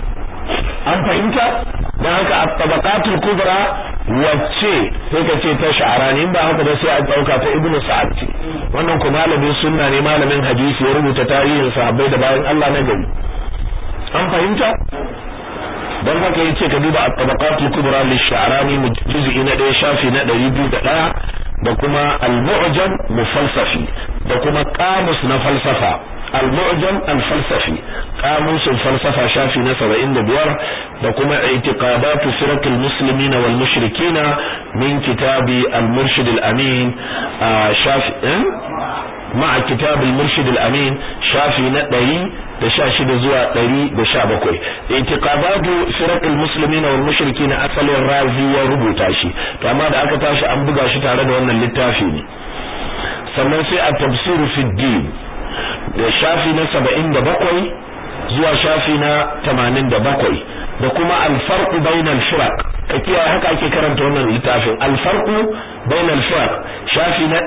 Speaker 1: an fahimta dan haka at-tabaqatul kubra wacce sai ka ce ta sha'arani in ba haka ba sai a dauka ta ibnu sa'ad ce wannan ko malamin sunna ne malamin hadisi ya rubuta tarihin sahabbai da bayan Allah na gari an fahimta dan haka yace ka duba at-tabaqatul kubra lish-sha'rani juz'i na 1 shafi na 201 da kuma al-mu'jam mufalsafi da kuma qamus na falsafa al-mu'jam al-falsafi qamus al-falsafa shafi na 75 da kuma i'tiqadat firaq al-muslimin wal mushrikin min kitabi al-murshid al-amin shafi مع كتاب المرشد الأمين شافي ندري دشاشد زوا دري دشابكوي اعتقادات فرق المسلمين والمشركين أصل الرازي وربوتا شي فما da aka tashi an buga shi tare da wannan littafi ne sannan sai a tafsiru fi din da shafi na 77 zuwa shafi na 87 da kuma al-farq bainal firaq kiyaye haka ake karanta wannan littafin al-farqu bainal firaq shafi na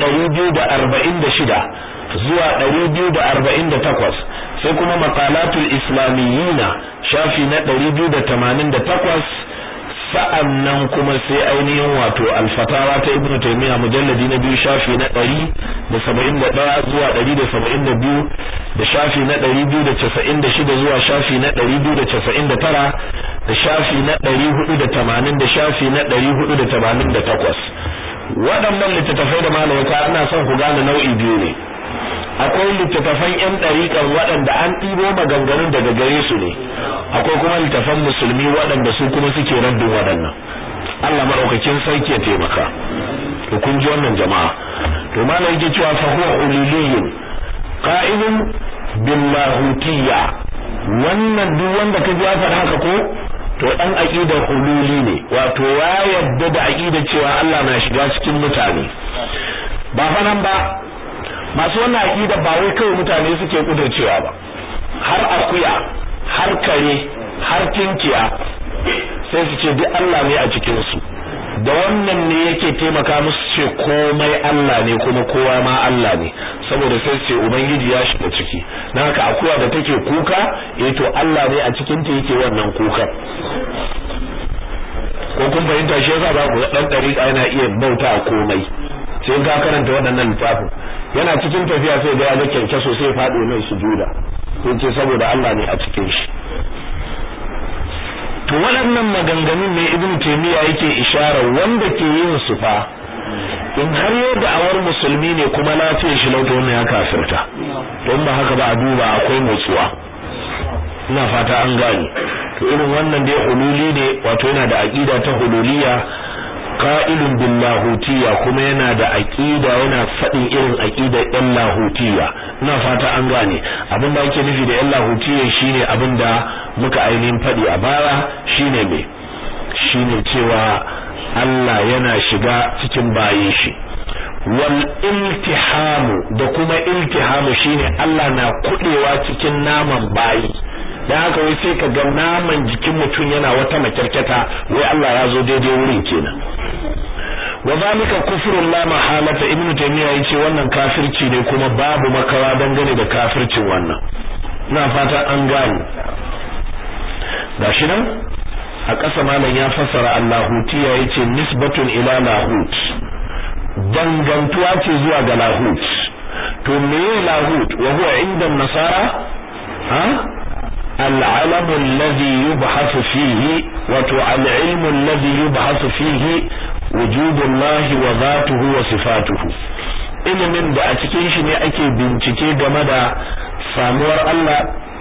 Speaker 1: 246 zuwa 248 sai kuma maqalatul islamiyina shafi na 288 sa'annan kuma sai ainihin wato al-fatawa ta ibnu taymiya mujalladi na biyu shafi na 171 zuwa 172 da shafi na 296 zuwa shafi na 299 da shafi na 480 da shafi na 488 waɗannan littattafai da malamata ina son ku gane nau'i biyu ne akwai littattafan yan ɗariƙar waɗanda an ɗibo maganganun daga gare su ne akwai kuma littattafan musulmi waɗanda su kuma suke raddin waɗannan Allah maɗaukakin sarki ya taimaka to kun ji wannan jama'a to malam yake cewa fa huwa ululiyun qa'idun billahutiyya wannan duk wanda ka ji ya faɗa haka ko to dan aqidar hululi ne wato ya yadda da aqidar cewa Allah na shiga cikin mutane ba fa nan ba masu wannan aqida ba wai kawai mutane suke kudurcewa ba har akuya har kare har tinkiya sai su ce duk Allah ne a cikin su da wannan ne yake taimaka musu ce komai Allah ne kuma kowa ma Allah ne saboda sai ce ubangiji ya shiga ciki dan haka akuya da take kuka eh to Allah ne a cikin ta yake wannan kukan ko kun fahimta shi yasa ba ku dan dariƙa yana iya bauta a komai sai ka karanta waɗannan littafin yana cikin tafiya sai ga ya ga kyankyaso sai faɗo mai sujuda sai ce saboda Allah ne a cikin shi to waɗannan maganganun ne ibn taymiya yake ishara wanda ke yin su fa in har yau da awar musulmi ne kuma lafiyar shi lauta wannan ya kafirta don ba haka ba a duba akwai motsuwa ina fata an gane to irin wannan dai hululi ne wato yana da aqida ta hululiya qa'ilun bil lahutiyya kuma yana da aqida yana fadin irin aqida ɗan lahutiyya ina fata an gane abin da ake nufi da ɗan lahutiyya shine abin da muka ainihin fadi a baya shine me shine cewa Allah yana shiga cikin bayin shi wal iltihamu da kuma iltihamu shine Allah na kudewa cikin naman bayi dan haka wai sai ka ga naman jikin mutum yana wata makyarketa wai Allah ya zo daidai wurin kenan wa zalika kufrun la mahalata ibnu taymiya yace wannan kafirci ne kuma babu makawa dangane da kafircin wannan ina fata an gane gashi nan a ƙasa malam ya fassara allahutiya yace nisbatun ila lahut dangantuwa ce zuwa ga lahut to me lahut wa huwa inda nasara ha العلم الذي يبحث فيه وتعلم الذي يبحث فيه وجود الله وذاته وصفاته ilimin da a cikin shi ne ake bincike game da samuwar Allah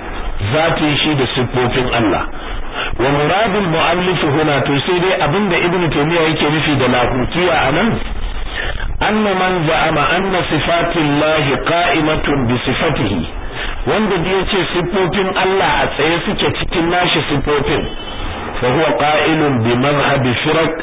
Speaker 1: zatin shi da siffofin Allah wa muradul muallif huna to sai dai abinda ibnu taymiya yake nufi da lahutiya anan anna man za'ama anna sifatillahi qa'imatun bi sifatihi wanda da yace siffofin Allah a tsaye suke cikin nashi siffofin fa huwa qa'ilun bi madhhab firaq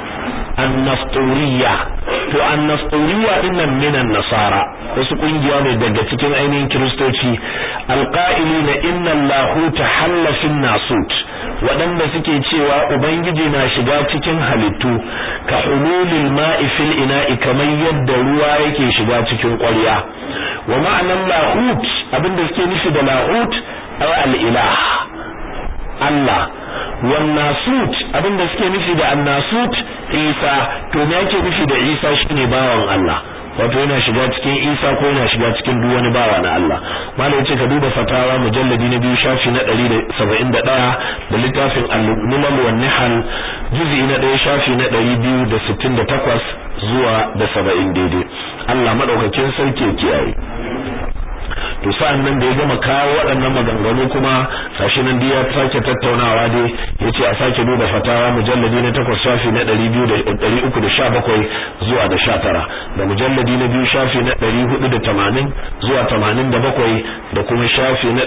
Speaker 1: an-nasturiyya to an-nasturiyya dinnan minan nasara wasu kungiya ne daga cikin ainihin kristoci alqa'ilina inna Allahu tahalla fin nasut waɗanda suke cewa ubangiji na shiga cikin halittu ka hululil ma'i fil ina'i kamar yadda ruwa yake shiga cikin ƙwarya wa ma'anan lahut abinda suke nufi da lahut ay al-ilah Allah wan nasut abinda suke nufi da an-nasut Isa to me yake nufi da Isa shine bawan Allah wato yana shiga cikin Isa ko yana shiga cikin duk wani bawa na Allah malai yace ka duba fatawa mujalladi na biyu shafi na 171 da littafin al-Mulal wan Nihal juz'i na 1 shafi na 268 zuwa da 70 daidai Allah madaukakin sarki ya kiyaye to sa'an nan da ya gama kawo waɗannan maganganu kuma sashi nan da ya sake tattaunawa dai yace a sake duba fatawa mujalladi na 8 shafi na 317 zuwa da 19 da mujalladi na biyu shafi na 480 zuwa 87 da kuma shafi na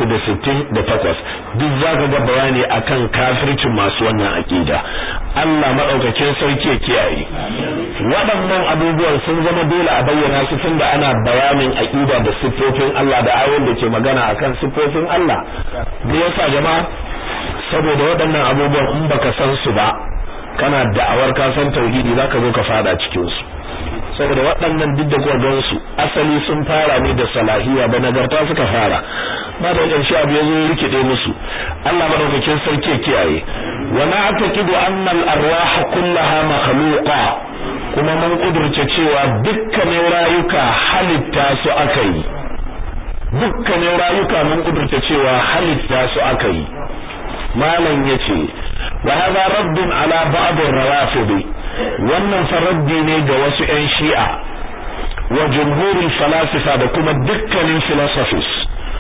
Speaker 1: 368 duk zaka ga bayani akan kafircin masu wannan akida Allah madaukakin sarki ya kiyaye waɗannan abubuwan sun zama dole a bayyana su tunda ana bayanin akida da siffofin Allah da ayoyin da ke magana akan siffofin Allah me yasa jama'a saboda waɗannan abubuwan in baka san su ba kana da'awar ka san tauhidi zaka zo ka fada cikin su saboda waɗannan duk da kuwa gan su asali sun fara ne da salahiya da nagarta suka fara ba da ƙarshe abu ya zo rikide musu Allah madaukakin sarki kiyaye wa na'taqidu anna al-arwah kullaha makhluqa kuma mun kudurce cewa dukkanin rayuka halitta su aka yi dukkanin rayuka mun kudurce cewa halitta su aka yi malam yace wa hadha raddun ala ba'd ar-rawafid wannan faraddi ne ga wasu ƴan shi'a wa jumhurul falasifa da kuma dukkanin philosophers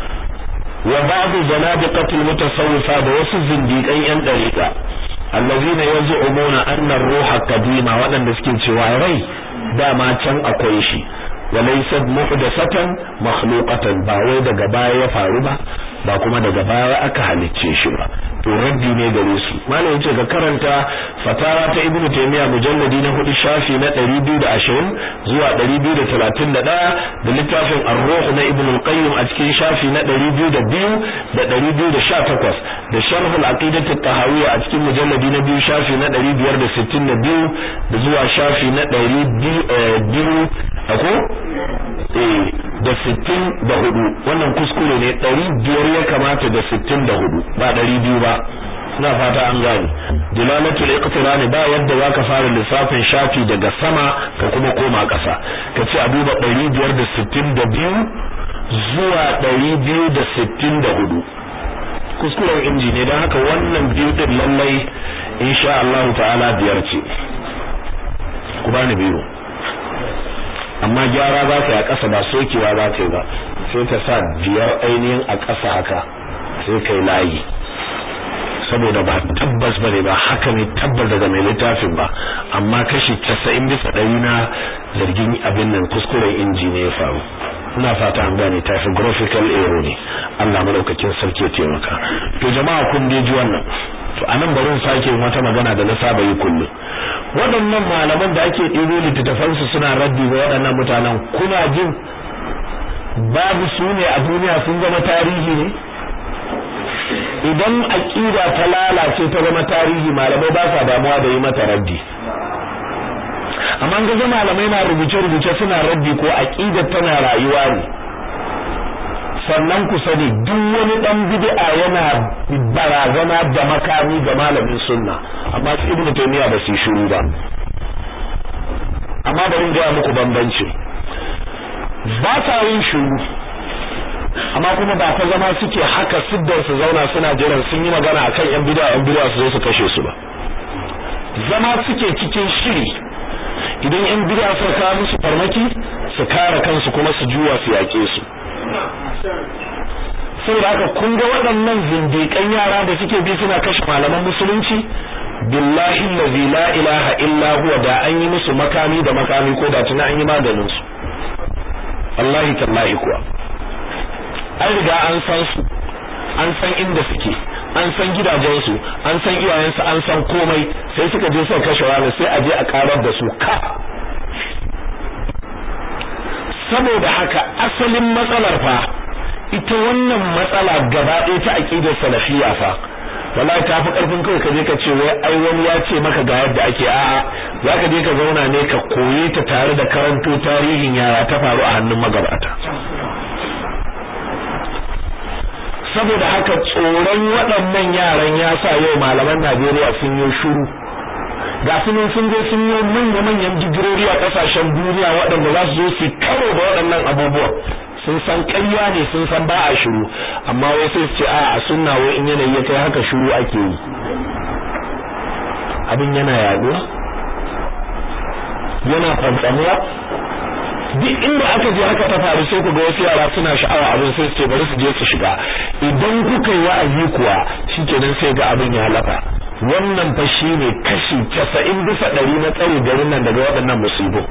Speaker 1: wa ba'd zanadiqat al-mutasawwifa da wasu zindiƙan ƴan dariqa allazina yaz'umuna anna ar-ruha qadima wadanda suke cewa rai dama can akwai shi wa laysat muhdathatan makhluqatan ba wai daga baya ya faru ba ba kuma daga baya aka halicce shi ba to raddi ne gare su malam yace ka karanta fatawa ta ibnu taymiya mujalladi na hudu shafi na 220 zuwa 231 da littafin ar-ruh na ibnu al-qayyim a cikin shafi na 202 da 218 da sharh al-aqidah at-tahawiyya a cikin mujalladi na biyu shafi na 562 da zuwa shafi na 200 ako eh da 64 wannan kuskure ne 500 ya kamata da 64 ba 200 ba ina fata an gane dilalatul iqtirani ba yadda zaka fara lissafin shafi daga sama ka kuma koma ƙasa kace a duba 562 zuwa 264 kuskuren inji ne don haka wannan biyu din lallai insha Allah ta'ala biyar ce ku bani biyu amma gyara za ka yi a ƙasa ba sokewa za ka yi ba sai ka sa biyar ainihin a ƙasa haka sai kai layi saboda ba tabbas ba ne ba haka ne tabbas daga mai littafin ba amma kashi casa'in bisa ɗari na zargin abin nan kuskuren inji ne ya faru ina fata an gane typographical error ne Allah madaukakin sarki ya taimaka to jama'a kun dai ji wannan to anan bari sake wata magana da na saba yi kullum waɗannan malaman da ake ɗibo littattafan su suna raddi ga waɗannan mutanen kuna jin babu su ne a duniya sun zama tarihi ne idan aqida ta lalace ta zama tarihi malamai ba sa damuwa da yi mata raddi amma ga malamai na rubuce-rubuce suna raddi ko aqidar tana rayuwa ne sannan ku sani duk wani dan bid'a yana barazana da makami ga malamin sunna amma su ibnu taymiya ba su shiru ba amma bari in ga muku bambanci ba sa yin shiru amma kuma ba ta zama suke haka siddar su zauna suna jiran sun yi magana akan yan bid'a yan bid'a su zo su kashe su ba zama suke cikin shiri idan yan bid'a suka kawo musu farmaki su kare kansu kuma su juwa su yake su saboda haka kun ga waɗannan zindiƙan yara da suke bi suna kashe malaman musulunci billahi allazi la ilaha illa huwa da an yi musu makami da makami ko da tuna an yi maganin su wallahi tallahi kuwa an riga an san su an san inda suke an san gidajensu an san iyayensu an san komai sai suka je suka kashe wani sai a je a karar da su ka saboda haka asalin matsalar fa ita wannan matsala gaba ɗaya ta aqidar salafiyya fa wallahi ta fi karfin kai ka je ka ce wai ai wani ya ce maka ga yadda ake a'a zaka je ka zauna ne ka koye ta tare da karanto tarihin yaya ta faru a hannun magabata saboda haka tsoron waɗannan yaran ya sa yau malaman Najeriya sun yi shiru ga su sun je sun yi manya-manyan digirori a ƙasashen duniya waɗanda za su zo su karo da waɗannan abubuwan sun san ƙarya ne sun san ba a shiru amma wai sai su ce a a sunna wai in yanayi ya kai haka shiru ake yi abin yana yaduwa yana fantsamuwa duk inda aka je haka ta faru sai ku ga wasu yara suna sha'awa abin sai su ce bari su je su shiga idan kuka yi wa'azi kuwa shikenan sai ga abin ya lafa wannan fa shine kashi 90 bisa 100 na tsare garin nan daga waɗannan musibu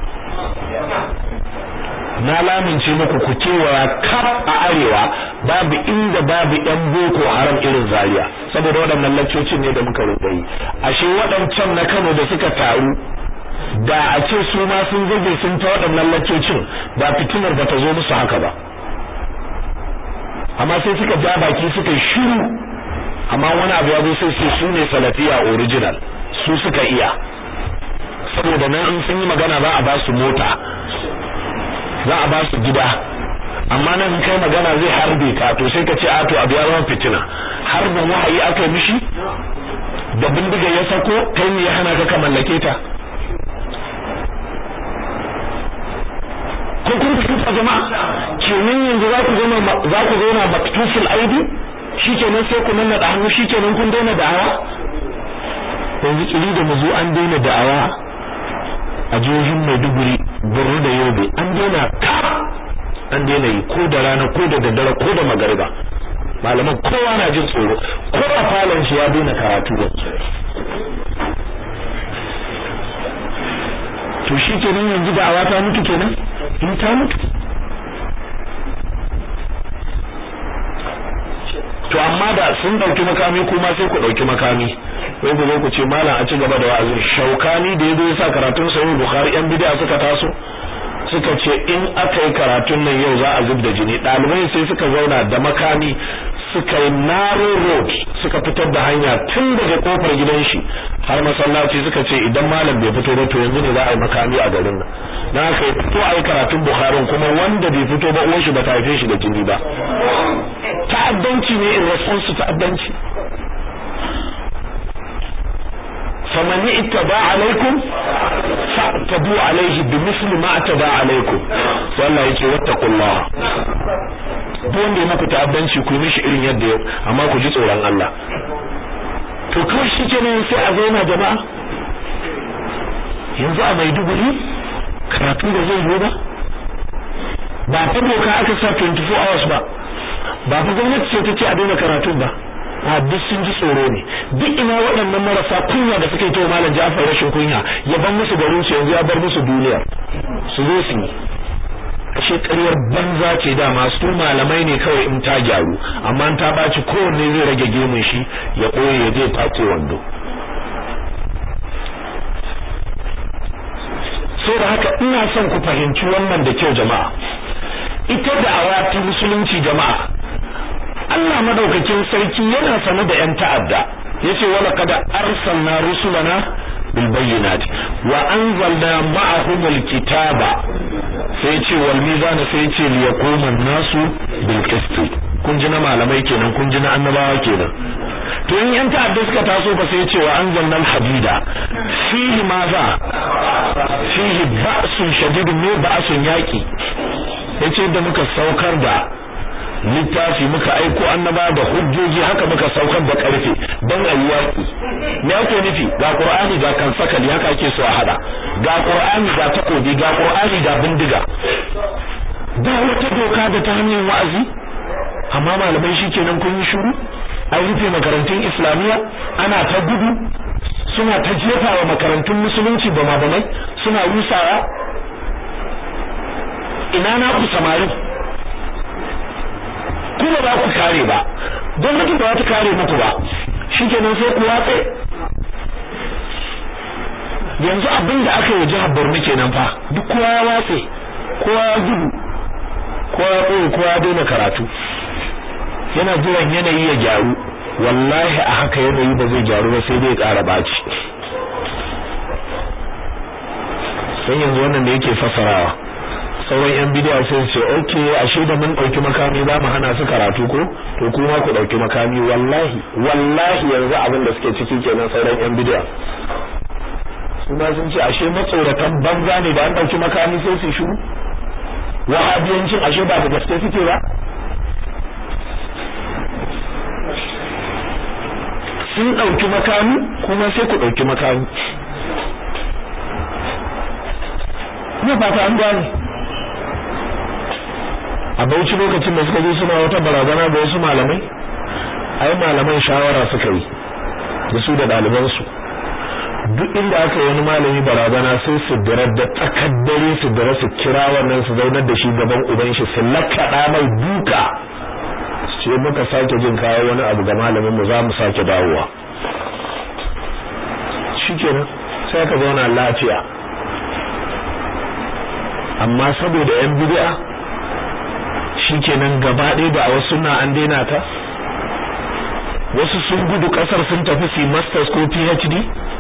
Speaker 1: na lamince muku ku kewaya kaf a arewa babu inda babu yan boko haram irin zaria saboda waɗannan laccocin ne da muka rubuta ashe waɗancan na Kano da suka taru da a ce su ma sun zage sun ta waɗannan laccocin da fitinar ba ta zo musu haka ba amma sai suka ja baki suka shiru amma wani abu ya zo sai sai su ne salafiya original su suka iya saboda nan in sun yi magana za a ba su mota za a ba su gida amma nan kai magana zai harbe ka to sai ka ce a to abu ya zama fitina harbin wahayi aka yi mishi da bindiga ya sako kai ne ya hana ka ka mallake ta ko kun fahimta jama'a kenan yanzu za ku zama za ku zauna maktusul aidi shikenan sai ku nanna da hannu shikenan kun daina da'awa yanzu kiri da muzu an daina da'awa a jihohin Maiduguri Borno da Yobe an daina ka an daina yi ko da rana ko da daddare ko da magariba malaman kowa na jin tsoro ko a falon shi ya daina karatu to shi kenan yanzu da'awa ta mutu kenan in ta mutu to amma da sun dauki makami kuma sai ku dauki makami sai ku zo ku ce malam a ci gaba da wa'azi shaukani da yazo yasa karatun sahih bukhari yan bid'a suka taso suka ce in aka yi karatun nan yau za a zub da jini dalibai sai suka zauna da makami suka yi narrow road suka fitar da hanya tun daga kofar gidan shi har masallaci suka ce idan malam bai fito ba to yanzu ne za a yi makami a garin nan dan haka ya fito a yi karatun bukharin kuma wanda bai fito ba uwar shi ba ta haife shi da jini ba ta'addanci ne in response ta'addanci faman ittaba alaikum fa'tadu alaihi bimithli ma atada alaikum sai Allah yake wattaqullah duk wanda ya muku ta'addanci ku yi mishi irin yadda yau amma ku ji tsoron Allah to kawai shi kenan sai a zauna jama'a yanzu a Maiduguri karatu da zai yi ba ba ta doka aka sa 24 hours ba ba fa gwamnati ce ta ce a daina karatun ba a duk sun ji tsoro ne duk ina waɗannan marasa kunya da suka yi ta malam Ja'far rashin kunya ya ban musu garin su yanzu ya bar musu duniya su zo su yi ashe ƙaryar banza ce da masu malamai ne kawai in ta gyaru amma ta baci kowanne zai rage gemun shi ya ɓoye ya je tace wando so da haka ina son ku fahimci wannan da kyau jama'a ita da awati musulunci jama'a Allah madaukakin sarki yana sane da yan ta'adda yace wala kada arsalna rusulana bil bayyinati wa anzalna ma'ahum al kitaba sai yace wal mizana sai yace li yaquma an-nasu bil qist kun ji na malamai kenan kun ji na annabawa kenan to in yan ta'adda suka taso ba sai yace wa anzalna al hadida fihi maza fihi ba'sun shadidun ne ba'sun yaqi yace da muka saukar da littafi muka aiko annaba da hujjoji haka muka saukar da karfe don ayi yaki me yake nufi ga qur'ani ga kansakali haka ake so a hada ga qur'ani ga takobi ga qur'ani ga bindiga ba wata doka da ta hanyar wa'azi amma malamai shikenan kun yi shiru an rufe makarantun islamiyya ana ta gudu suna ta jefa wa makarantun musulunci ba mabamai suna rusawa ina na ku samari kuma ba ku kare ba gwamnati ba ta kare muku ba shikenan sai ku watse yanzu abin da aka yi jihar Borno kenan fa duk kowa ya watse kowa ya gudu kowa ya koyi kowa ya daina karatu yana jiran yanayi ya gyaru wallahi a haka yanayi ba zai gyaru ba sai dai ƙara baci sai yanzu wannan da yake fasarawa sauran yan bidiya sai su ce okay ashe da mun dauki makami za mu hana su karatu ko to kuma ku dauki makami wallahi wallahi yanzu abin da suke ciki kenan sauran yan bidiya su ma sun ce ashe matsoratan banza ne da an dauki makami sai su shiru wahabiyancin ashe ba da gaske suke ba sun dauki makami kuma sai ku dauki makami ne fata an gane a bauchi lokacin da suka zo suna wata barazana ga wasu malamai ai malaman shawara suka yi da su da ɗalibansu duk inda aka wani malami barazana sai su dira da tsakar dare su dira su kira wannan su zaunar da shi gaban uban shi su lakkaɗa mai duka su ce muka sake jin kawo wani abu ga malamin mu za mu sake dawowa shikenan sai ka zauna lafiya amma saboda yan bid'a shikenan gaba ɗaya da a wasu na an daina ta wasu sun gudu kasar sun tafi su masters ko PhD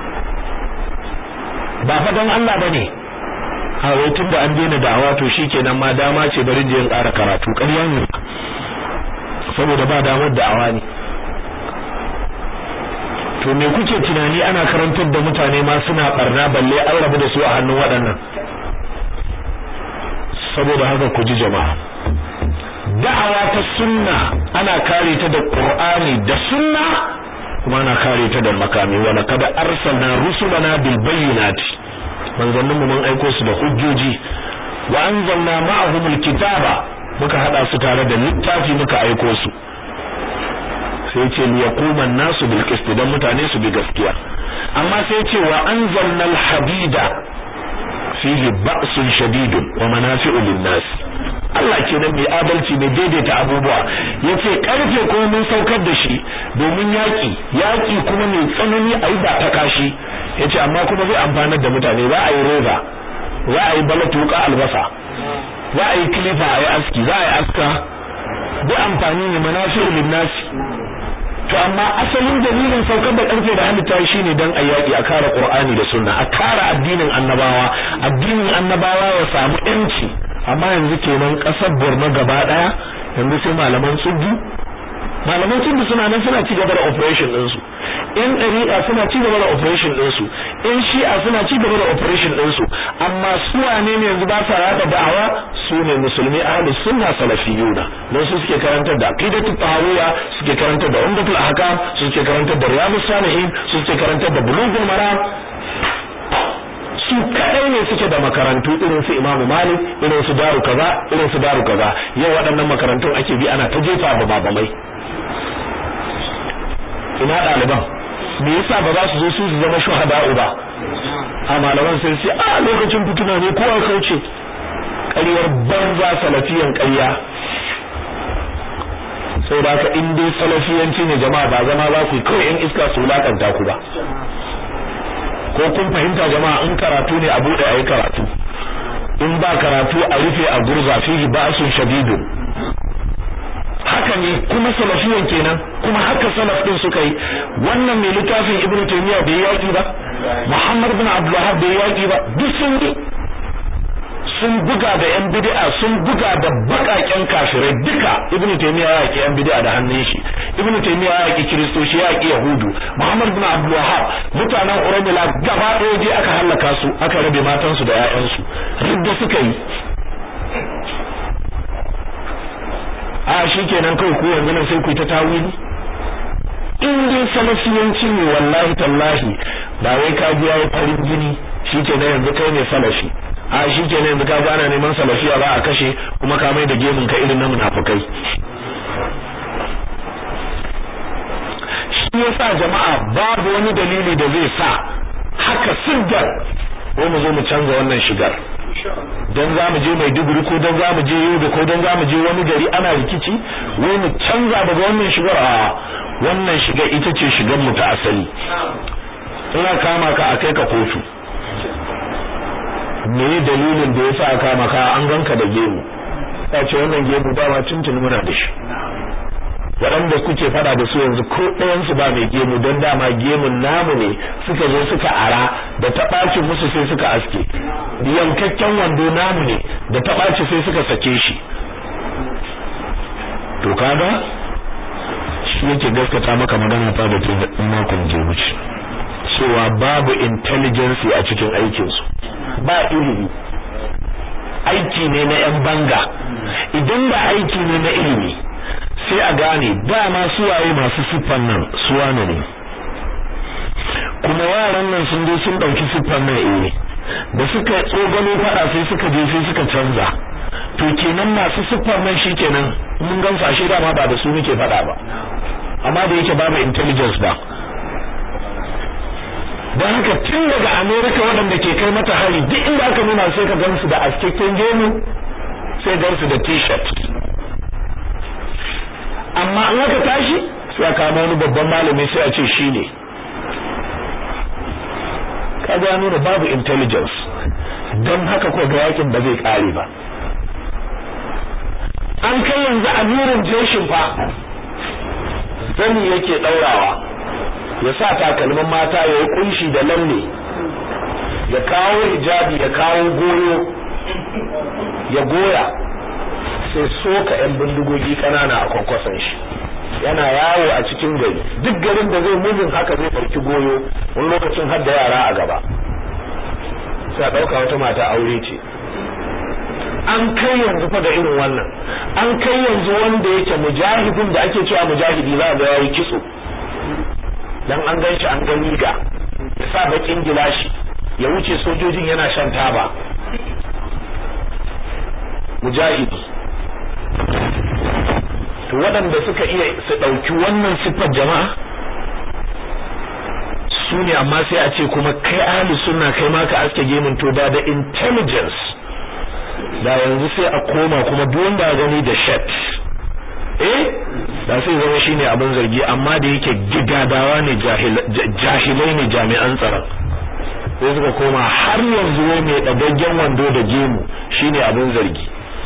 Speaker 1: ba fa don Allah bane a wai tunda an daina da'awa to shikenan ma dama ce bari je in ƙara karatu ƙarya ne saboda ba damar da'awa ne to me kuke tunani ana karantar da mutane ma suna barna balle an rabu da su a hannun waɗannan saboda haka ku ji jama'a da'awa ta sunna ana kare ta da qur'ani da sunna kuma ana kare ta da makami wa laqad arsalna rusulana bil bayyinati manzannin mu mun aiko su da hujjoji wa anzalna ma'ahum al kitaba muka hada su tare da littafi muka aiko su sai ce li yaquma an-nasu bil qist dan mutane su bi gaskiya amma sai ce wa anzalna al hadida fihi ba'sun shadidun wa manafi'u lin-nas Allah kenan mai adalci mai daidaita abubuwa yace karfe kuma mun saukar da shi domin yaki yaki kuma mai tsanani a yi ba ta kashi yace amma kuma zai amfanar da mutane za a yi roba za a yi balatuka albasa za a yi kilifa a yi aski za a yi aska duk amfani ne manafi'ul linnasi to amma asalin dalilin saukar da karfe da halitta shine dan a yaki a kare qur'ani da sunna a kare addinin annabawa addinin annabawa ya samu yanci amma yanzu kenan kasar Borno gaba daya yanzu sai malaman tsubbi malaman tsubbi suna nan suna ci gaba da operation din su in dariqa suna ci gaba da operation din su in shi'a suna ci gaba da operation din su amma su wane ne yanzu ba sa rada da'awa su ne musulmi ahlus sunna salafiyuna don su suke karantar da aqidatu tahawiyya suke karantar da umdatul ahkam su suke karantar da riyadus salihin su suke karantar da bulughul maram su kadai ne suke da makarantu irin su Imam Malik irin su Daru kaza irin su Daru kaza yau waɗannan makarantun ake bi ana ta jefa ba babamai ina ɗaliban me yasa ba za su zo su zama shuhada'u ba a malaman sai sai a lokacin fituna ne kowa kauce ƙaryar banza salafiyan ƙarya sai da haka in dai salafiyanci ne jama'a ba zama za ku kawai yan iska su wulakanta ku ba ko kun fahimta jama'a in karatu ne a bude ayi karatu in ba karatu a rufe a gurza fihi ba'sun shadidun haka ne kuma salafiyan kenan kuma haka salaf din suka yi wannan mai littafin ibnu taymiya bai yaki ba muhammad bin abdul wahhab bai yaki ba duk sun yi sun buga da yan bid'a sun buga da bakaken kafirai duka ibnu taymiya ya yaki yan bid'a da hannun shi ibnu taymiya ya yaki kristoci ya yaki yahudu muhammad bin abdul wahhab mutanen urmila gaba ɗaya je aka halaka su aka rabe matan su da ƴaƴan su ridda suka yi a shikenan kai ku yanzu nan sai ku ta tawili in dai salafiyanci ne wallahi tallahi ba wai ka ji yayi farin jini shikenan yanzu kai ne salafi a shi ke yanzu ka gana neman salafiya ba a kashe kuma ka mai da gemun ka irin na munafukai shi yasa jama'a babu wani dalili da zai sa haka siddar ko mu zo mu canza wannan shigar dan za mu je mai duguri ko dan za mu je yobe ko dan za mu je wani gari ana rikici wai mu canza daga wannan shigar a wannan shigar ita ce shigar mu ta asali ina kama ka a kai ka kotu me dalilin da yasa aka maka an ganka da gemu ta ce wannan gemu dama tuntuni muna da shi waɗanda kuke fada da su yanzu ko ɗayan su ba mai gemu don dama gemun namu ne suka zo suka ara da ta ɓaci musu sai suka aske yankakken wando namu ne da ta ɓaci sai suka sake shi to kaga shi yake gaskata maka magana ta da ta makon gemu ce cewa babu intelligence a cikin aikinsu ba ilimi aiki ne na yan banga idan ba aiki ne na ilimi sai a gane dama suwaye masu siffan nan suwane ne kuma yaran nan sun je sun dauki siffan nan eh da suka tsogano fada sai suka je sai suka canza to kenan masu siffan nan shikenan mun gamsu ashe dama ba da su muke fada ba amma da yake babu intelligence ba don haka tun daga america waɗanda ke kai mata hari duk inda aka nuna sai ka gansu da askakken gemu sai gansu da t-shirt amma in aka tashi sai a kama wani babban malami sai a ce shi ne ka ga nuna babu intelligence don haka ko ga yakin ba zai kare ba an kai yanzu amirin jeshin fa zani yake daurawa ya sa takalmin mata ya yi kunshi da lalle ya kawo hijabi ya kawo goyo ya goya sai soka yan bindigogi kanana a kwankwason shi yana yawo a cikin gari duk garin da zai mujin haka zai ɗauki goyo wani lokacin har da yara a gaba sai a ɗauka wata mata aure ce an kai yanzu fa da irin wannan an kai yanzu wanda yake mujahidin da ake cewa mujahidi za ga yayi kitso dan an ganshi an ga riga ya sa bakin gilashi ya wuce sojojin yana shan taba mujahidi to waɗanda suka iya su ɗauki wannan siffar jama'a su ne amma sai a ce kuma kai ahli sunna kai ma ka aske gemun to da da intelligence da yanzu sai a koma kuma duk wanda ya gani da shirt eh da sai zama shine abin zargi amma da yake gidadawa ne jahilai ne jami'an tsaron sai suka koma har yanzu wai mai dagaggen wando da gemu shine abin zargi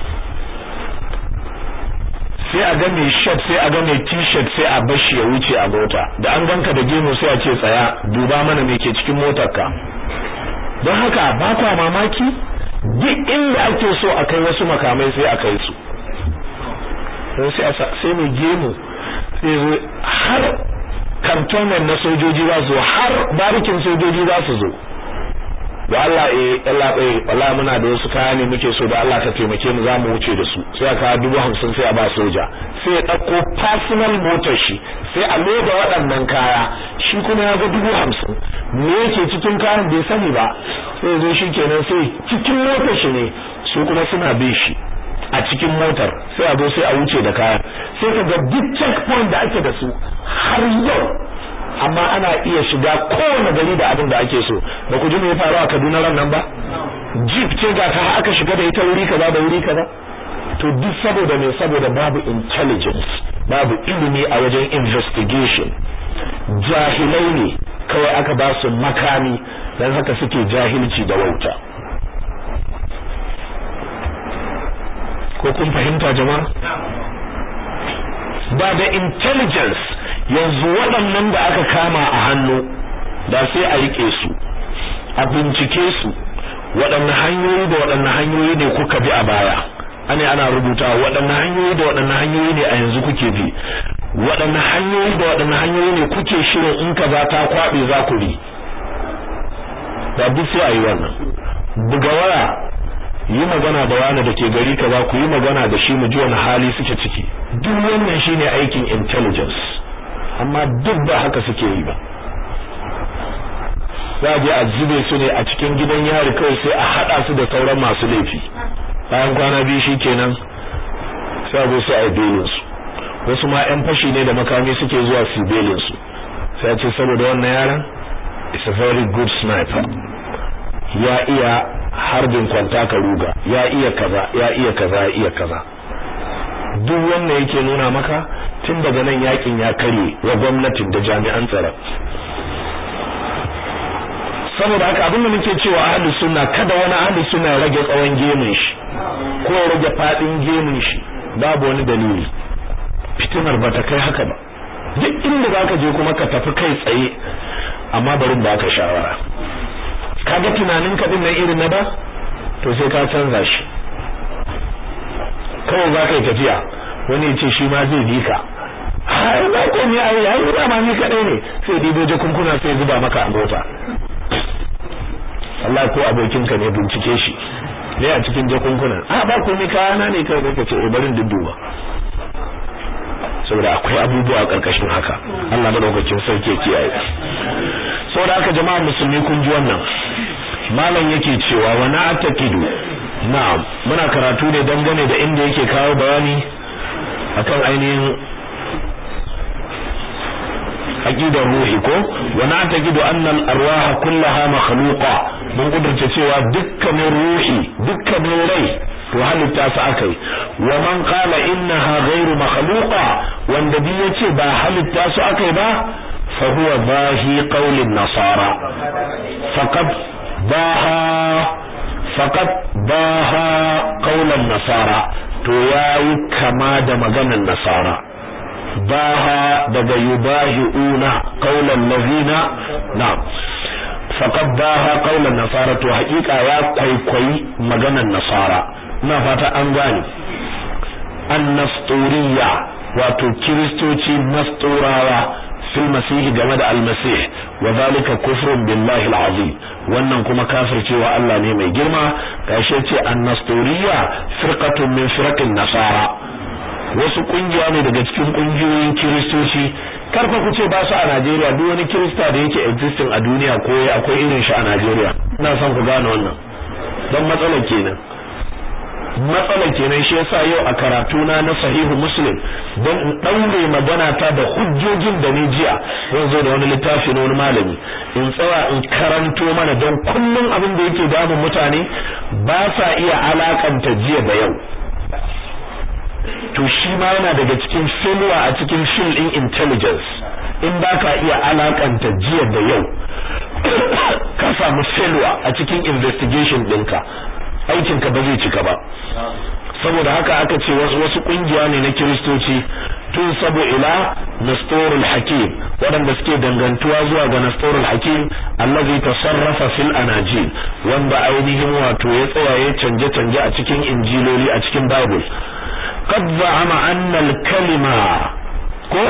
Speaker 1: sai a ga mai shirt sai a ga mai t-shirt sai a bashi ya wuce a mota da an ganka da gemu sai a ce tsaya duba mana me ke cikin motarka don haka ba kwa mamaki duk inda ake so a kai wasu makamai sai a kai su sai sai mai gemu sai zo har kantomen na sojoji za su har barikin sojoji za su zo da Allah eh Allah eh wallahi muna da wasu kaya ne muke so da Allah ka taimake mu za mu wuce da su sai aka dubu hamsin sai a ba soja sai ya dauko personal motar shi sai a loda waɗannan kaya shi kuma ya ga dubu hamsin me yake cikin kayan bai sani ba sai zo shi kenan sai cikin motar shi ne su kuma suna bin shi a cikin motar sai a zo sai a wuce da kaya sai ka ga duk checkpoint da ake da su har yau amma ana iya shiga kowane gari da abin da ake so ba ku ji me ya faru a Kaduna ran nan ba jeep ce ga ta aka shiga da ita wuri kaza da wuri kaza to duk saboda me saboda babu intelligence babu ilimi a wajen investigation jahilai ne kawai aka ba su makami dan haka suke jahilci da wauta ko kun fahimta jama'a ba da intelligence yanzu waɗannan da aka kama a hannu da sai a rike su a bincike su waɗanne hanyoyi da waɗanne hanyoyi ne kuka bi a baya ane ana rubuta waɗanne hanyoyi da waɗanne hanyoyi ne a yanzu kuke bi waɗanne hanyoyi da waɗanne hanyoyi ne kuke shirin in kaza ta kwaɓe za ku bi da duk sai a yi wannan buga waya yi magana da wani da ke gari kaza ku yi magana da shi mu ji wani hali suke ciki duk wannan shine aikin intelligence amma duk ba haka suke yi ba za a je a zube su ne a cikin gidan yari kawai sai a hada su da sauran masu laifi bayan kwana biyu shikenan sai a zo sai a belin su wasu ma yan fashi ne da makami suke zuwa su belin su sai a ce saboda wannan yaran is a very good sniper ya iya harbin kwanta ka ruga ya iya kaza ya iya kaza ya iya kaza duk wannan yake nuna maka tun daga nan yakin ya kare wa gwamnatin da jami'an tsaro saboda haka abinda muke cewa ahli sunna kada wani ahli sunna ya rage tsawon gemun shi ko ya rage fadin gemun shi babu wani dalili fitinar bata kai haka ba duk inda zaka je kuma ka tafi kai tsaye amma bari ba ka shawara kaga tunanin ka din nan irin na da to sai ka canza shi kawai za ka yi tafiya wani ya ce shi ma zai bi ka har ba ko ne ai ai ba ma ni kadai ne sai dibo jakunkuna sai zuba maka a mota Allah ko abokin ka ne bincike shi ne a cikin jakunkunan a ba ko ni kayana ne kai ka ce barin dudduba saboda akwai abubuwa a karkashin haka Allah madaukakin sarki ya kiyaye saboda haka jama'a musulmi kun ji wannan malam yake cewa wa na atakidu na'am muna karatu ne dangane da inda yake kawo bayani akan ainihin aqidar ruhi ko wa na atakidu anna al-arwah kullaha makhluqa mun kudurce cewa dukkanin ruhi dukkanin rai to halitta su akai wa man qala innaha ghairu makhluqa wanda bi yace ba halitta su akai ba fa huwa bahi qawlin nasara faqad baha faqad baha qawlan nasara to yayi kama da maganar nasara baha daga yubahiuna qawlan ladina na'am faqad baha qawlan nasara to haƙiƙa ya kwaikwayi maganar nasara ina fata an gane annasturiya wato kiristoci nasturawa fil masihi game da almasih wa zalika kufrun billahi alazim wannan kuma kafircewa Allah ne mai girma gashi ce annasturiya firqatun min firaqin nasara wasu kungiya ne daga cikin kungiyoyin kiristoci karfa ku ce ba su a Najeriya duk wani kirista da yake existing a duniya ko akwai irin shi a Najeriya ina son ku gane wannan dan matsalar kenan matsalar kenan shi yasa yau a karatu na na sahihu muslim don in daure magana ta da hujjojin da ni jiya zan zo da wani littafi na wani malami in tsaya in karanto mana don kullum abin da yake damun mutane ba sa iya alakanta jiya da yau to shi ma yana daga cikin failure a cikin field in intelligence in ba ka iya alakanta jiya da yau ka samu failure a cikin investigation ɗinka aikinka ba zai cika ba saboda haka aka ce wasu wasu kungiya ne na kiristoci tun sabo ila nastorul hakim waɗanda suke dangantuwa zuwa ga nastorul hakim allazi tasarrafa fil anajil wanda ainihin wato ya tsaya ya canje canje a cikin injiloli a cikin bible qad za'ama anna al kalima ko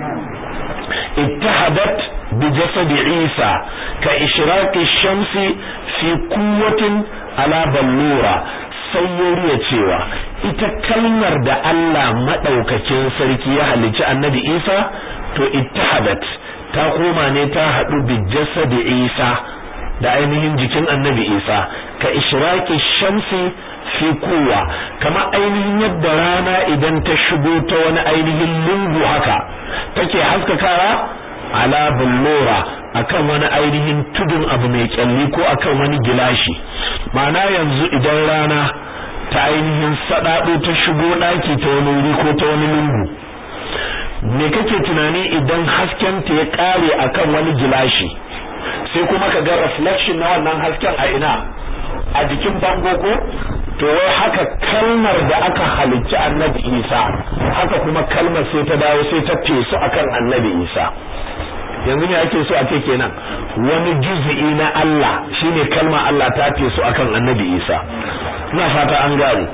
Speaker 1: اتحدت بجسد عيسى كإشراق الشمس في قوة على بلورة sayyariya cewa ita kalmar da Allah madaukakin sarki ya halicci annabi Isa to ittahadat ta koma ne ta hadu bi jasadi Isa da ainihin jikin annabi Isa ka ishraqi shamsi fi kuwa kama ainihin yadda rana idan ta shigo ta wani ainihin lungu haka take haskakawa ala bullura akan wani ainihin tudun abu mai kyalli ko akan wani gilashi ma'ana yanzu idan rana ta ainihin sadado ta shigo daki ta wani wuri ko ta wani lungu me kake tunani idan hasken ta ya kare akan wani gilashi sai kuma ka ga reflection na wannan hasken a ina a jikin bango ko to wai haka kalmar da aka halicci annabi Isa haka kuma kalmar sai ta dawo sai ta fesu akan annabi Isa yanzu ne ake so a ce kenan wani juz'i na Allah shine kalmar Allah ta fesu akan annabi Isa ina fata an gane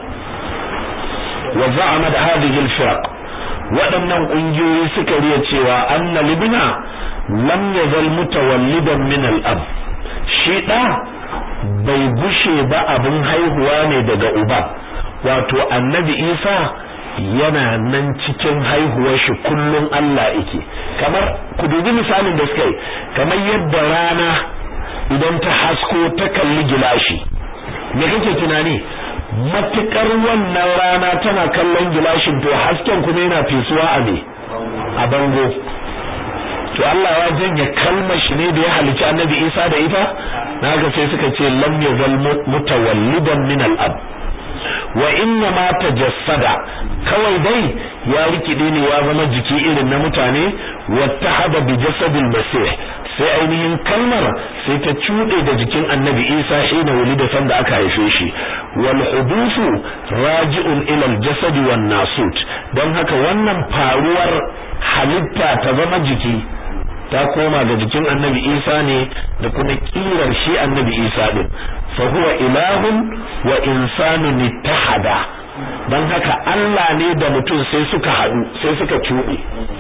Speaker 1: wa za'ama da hadhihi al-firaq waɗannan ƙungiyoyi suka riya cewa anna libna lam yazal mutawallidan min al-ab shi da bai gushe ba abin haihuwa ne daga uba wato annabi isa yana nan cikin haihuwar shi kullum Allah yake kamar ku dubi misalin da suka yi kamar yadda rana idan ta hasko ta kalli gilashi me kake tunani matukar wannan rana tana kallon gilashin to hasken kuma yana fesuwa a me a bango to Allah ya janye kalmar shi ne da ya halici annabi Isa da ita naga sai suka ce lam yazal mutawallidan min al-ab wa inna ma tajassada kawai dai ya rikide ne ya zama jiki irin na mutane wattahada bi jasadil masih sai ainihin kalmar sai ta cuɗe da jikin annabi Isa hina wulida sanda aka haife shi wal hudusu raji'un ila al jasad wan nasut don haka wannan faruwar halitta ta zama jiki ta koma ga jikin annabi Isa ne da kuma kirar shi annabi Isa din fa huwa ilahun wa insanun ittahada dan haka Allah ne da mutum sai suka haɗu sai suka cuɗe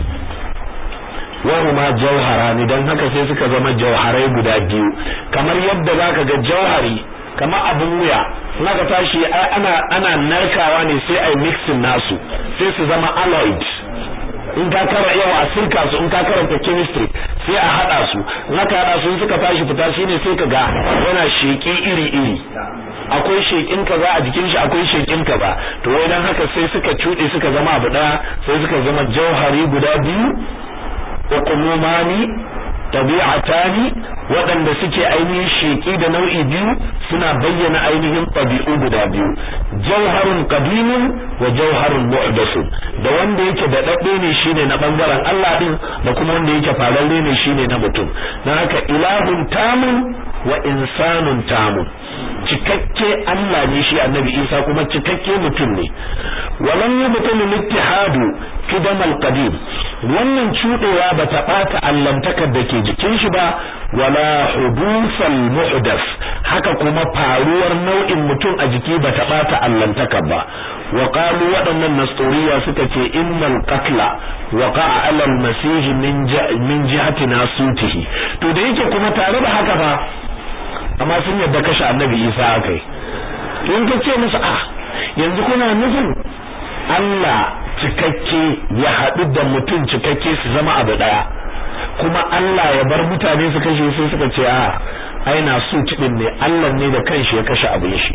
Speaker 1: wahuma jauharani dan haka sai suka zama jauharai guda biyu kamar yadda zaka ga jauhari kamar abin wuya naka tashi ana ana narkawa ne sai ai mixing nasu sai su zama alloyed in ka kara yawa a sirka su in ka karanta chemistry sai a hada su in aka hada su suka tashi fita shine sai ka ga yana sheki iri iri akwai shekin kaza a jikin shi akwai shekin kaza to wai dan haka sai suka cude suka zama abu daya sai suka zama jauhari guda biyu hukumumani tabi'atani waɗanda suke ainihin sheki da nau'i biyu suna bayyana ainihin ɗabi'u guda biyu jauharun qadimun wa jauharun mu'dasun da wanda yake da dadde ne shine na bangaren Allah din da kuma wanda yake fararre ne shine na mutum dan haka ilahun tamun wa insanun tamun cikakke Allah ne shi annabi Isa kuma cikakke mutum ne walam yubtalu littihadu kidam alqadim wannan cudewa bata bata allantakar da ke jikin shi ba wala hudusal muhdas haka kuma faruwar nau'in mutum a jiki bata bata allantakar ba wa qalu waɗannan nasturiya suka ce innal qatla waqa'a 'ala al-masih min min jihati nasutihi to da yake kuma tare da haka fa amma sun yadda kashe annabi Isa akai in ka ce musu ah yanzu kuna nufin Allah cikakke ya haɗu da mutum cikakke su zama abu ɗaya kuma Allah ya bar mutane su kashe sai suka ce a ai na su tidin ne Allah ne da kanshi ya kashe abin shi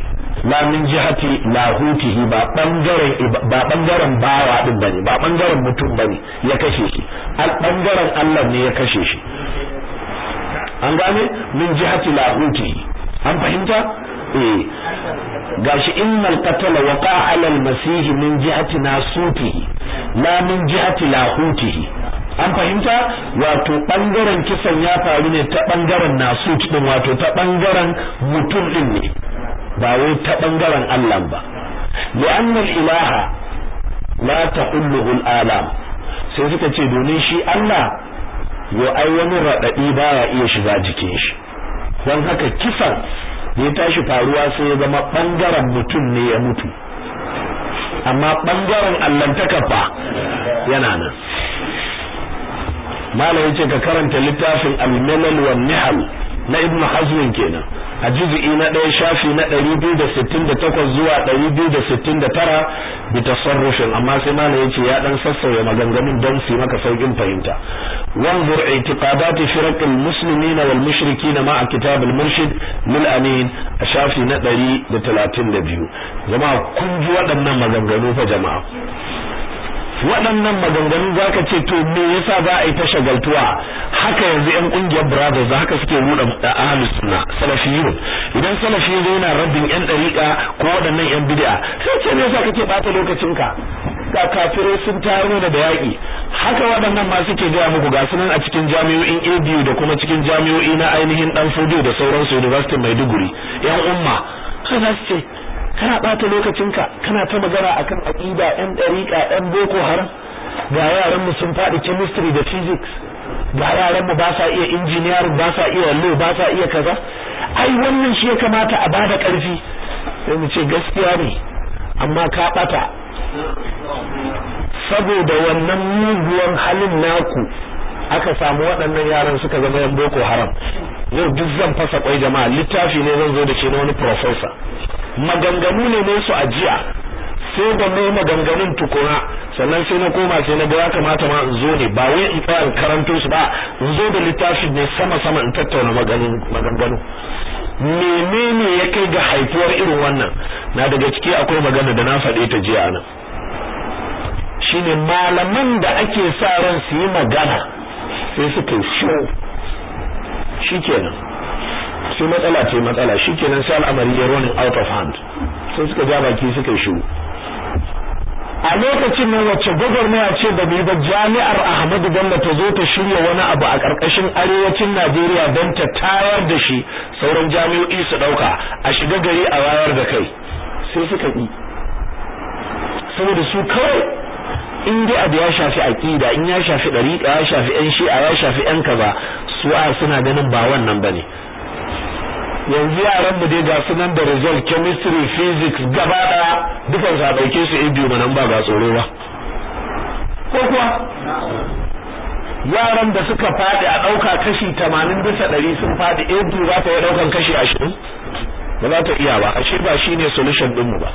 Speaker 1: la min jihati lahutihi ba bangaren ba bangaren bawa din bane ba bangaren mutum bane ya kashe shi al bangaren Allah ne ya kashe shi an gane min jihati lahutihi an fahimta eh gashi innal qatala waqa ala al-masih min jihati nasutihi la min jihati lahutihi an fahimta wato bangaren kisan ya faru ne ta bangaren nasut din wato ta bangaren mutum din ne ba wai ta bangaren Allah ba li'anna al-ilaha la tahulluhu al-alam sai suka ce domin shi Allah yo ai wani radadi baya iya shiga jikin shi don haka kisan ya tashi faruwa sai ya zama bangaren mutum ne ya mutu amma bangaren allantaka fa yana nan malam yace ka karanta littafin al-milal wan nihal na ibn hazm kenan a juz'i na ɗaya shafi na 268 zuwa 269 bi tasarrufin amma sai malam yace ya dan sassauya maganganun don su maka saukin fahimta wanzur i'tiqadati firaq al-muslimin wal mushrikin ma'a kitab al-murshid lil amin a shafi na 132 jama'a kun ji waɗannan maganganu fa jama'a waɗannan maganganu za ka ce to me yasa za a yi ta shagaltuwa haka yanzu yan ƙungiyar brothers haka suke ruɗa ahlus sunna salafiyun idan salafi yazo yana rabbin yan ɗariƙa ko waɗannan yan bid'a sai ce me yasa kake ɓata lokacinka ga kafirai sun tayar da yaƙi haka waɗannan ma suke gaya muku ga sunan a cikin jami'o'in ABU da kuma cikin jami'o'i na ainihin dan Fodio da sauransu University Maiduguri yan umma haka su ce kana bata lokacinka kana ta magana akan aqida ɗan dariƙa ɗan boko haram ga yaran mu sun faɗi chemistry da physics ga yaran mu ba sa iya engineering ba sa iya law ba sa iya kaza ai wannan shi ya kamata a bada ƙarfi sai mu ce gaskiya ne amma ka bata saboda wannan muguwan halin naku aka samu waɗannan yaran suka zama yan boko haram yau duk zan fasa kwai jama'a littafi ne zan zo da shi na wani professor maganganu ne ne su ajiya sai da mai maganganun tukuna sannan sai na koma sai na ga ya kamata ma in zo ne ba wai in tsaya in karanto su ba in zo da littafi ne sama sama in tattauna maganganu menene ya kai ga haifuwar irin wannan na daga ciki akwai magana da na faɗe ta jiya nan shine malaman da ake sa ran su yi magana sai suka yi show shikenan sai matsala ce matsala shikenan sai al'amari ya running out of hand sai suka ja baki suka yi shiru a lokacin nan wacce gwagwarmaya ce da bai ba jami'ar Ahmadu Bello ta zo ta shirya wani abu a ƙarƙashin arewacin Najeriya don ta tayar da shi sauran jami'o'i su ɗauka a shiga gari a wayar da kai sai suka yi saboda su kawai in dai abu ya shafi aqida in ya shafi dariqa ya shafi yan shi'a ya shafi yan kaza su a suna ganin ba wannan bane yanzu yaran mu dai ga sunan da result chemistry physics gaba daya dukan sa dauke su a biyu nan ba ga tsoro ba ko kuwa yaran da suka fadi a dauka kashi 80 bisa 100 sun fadi a biyu za ta yi daukan kashi 20 ba za ta iya ba ashe ba shine solution din mu ba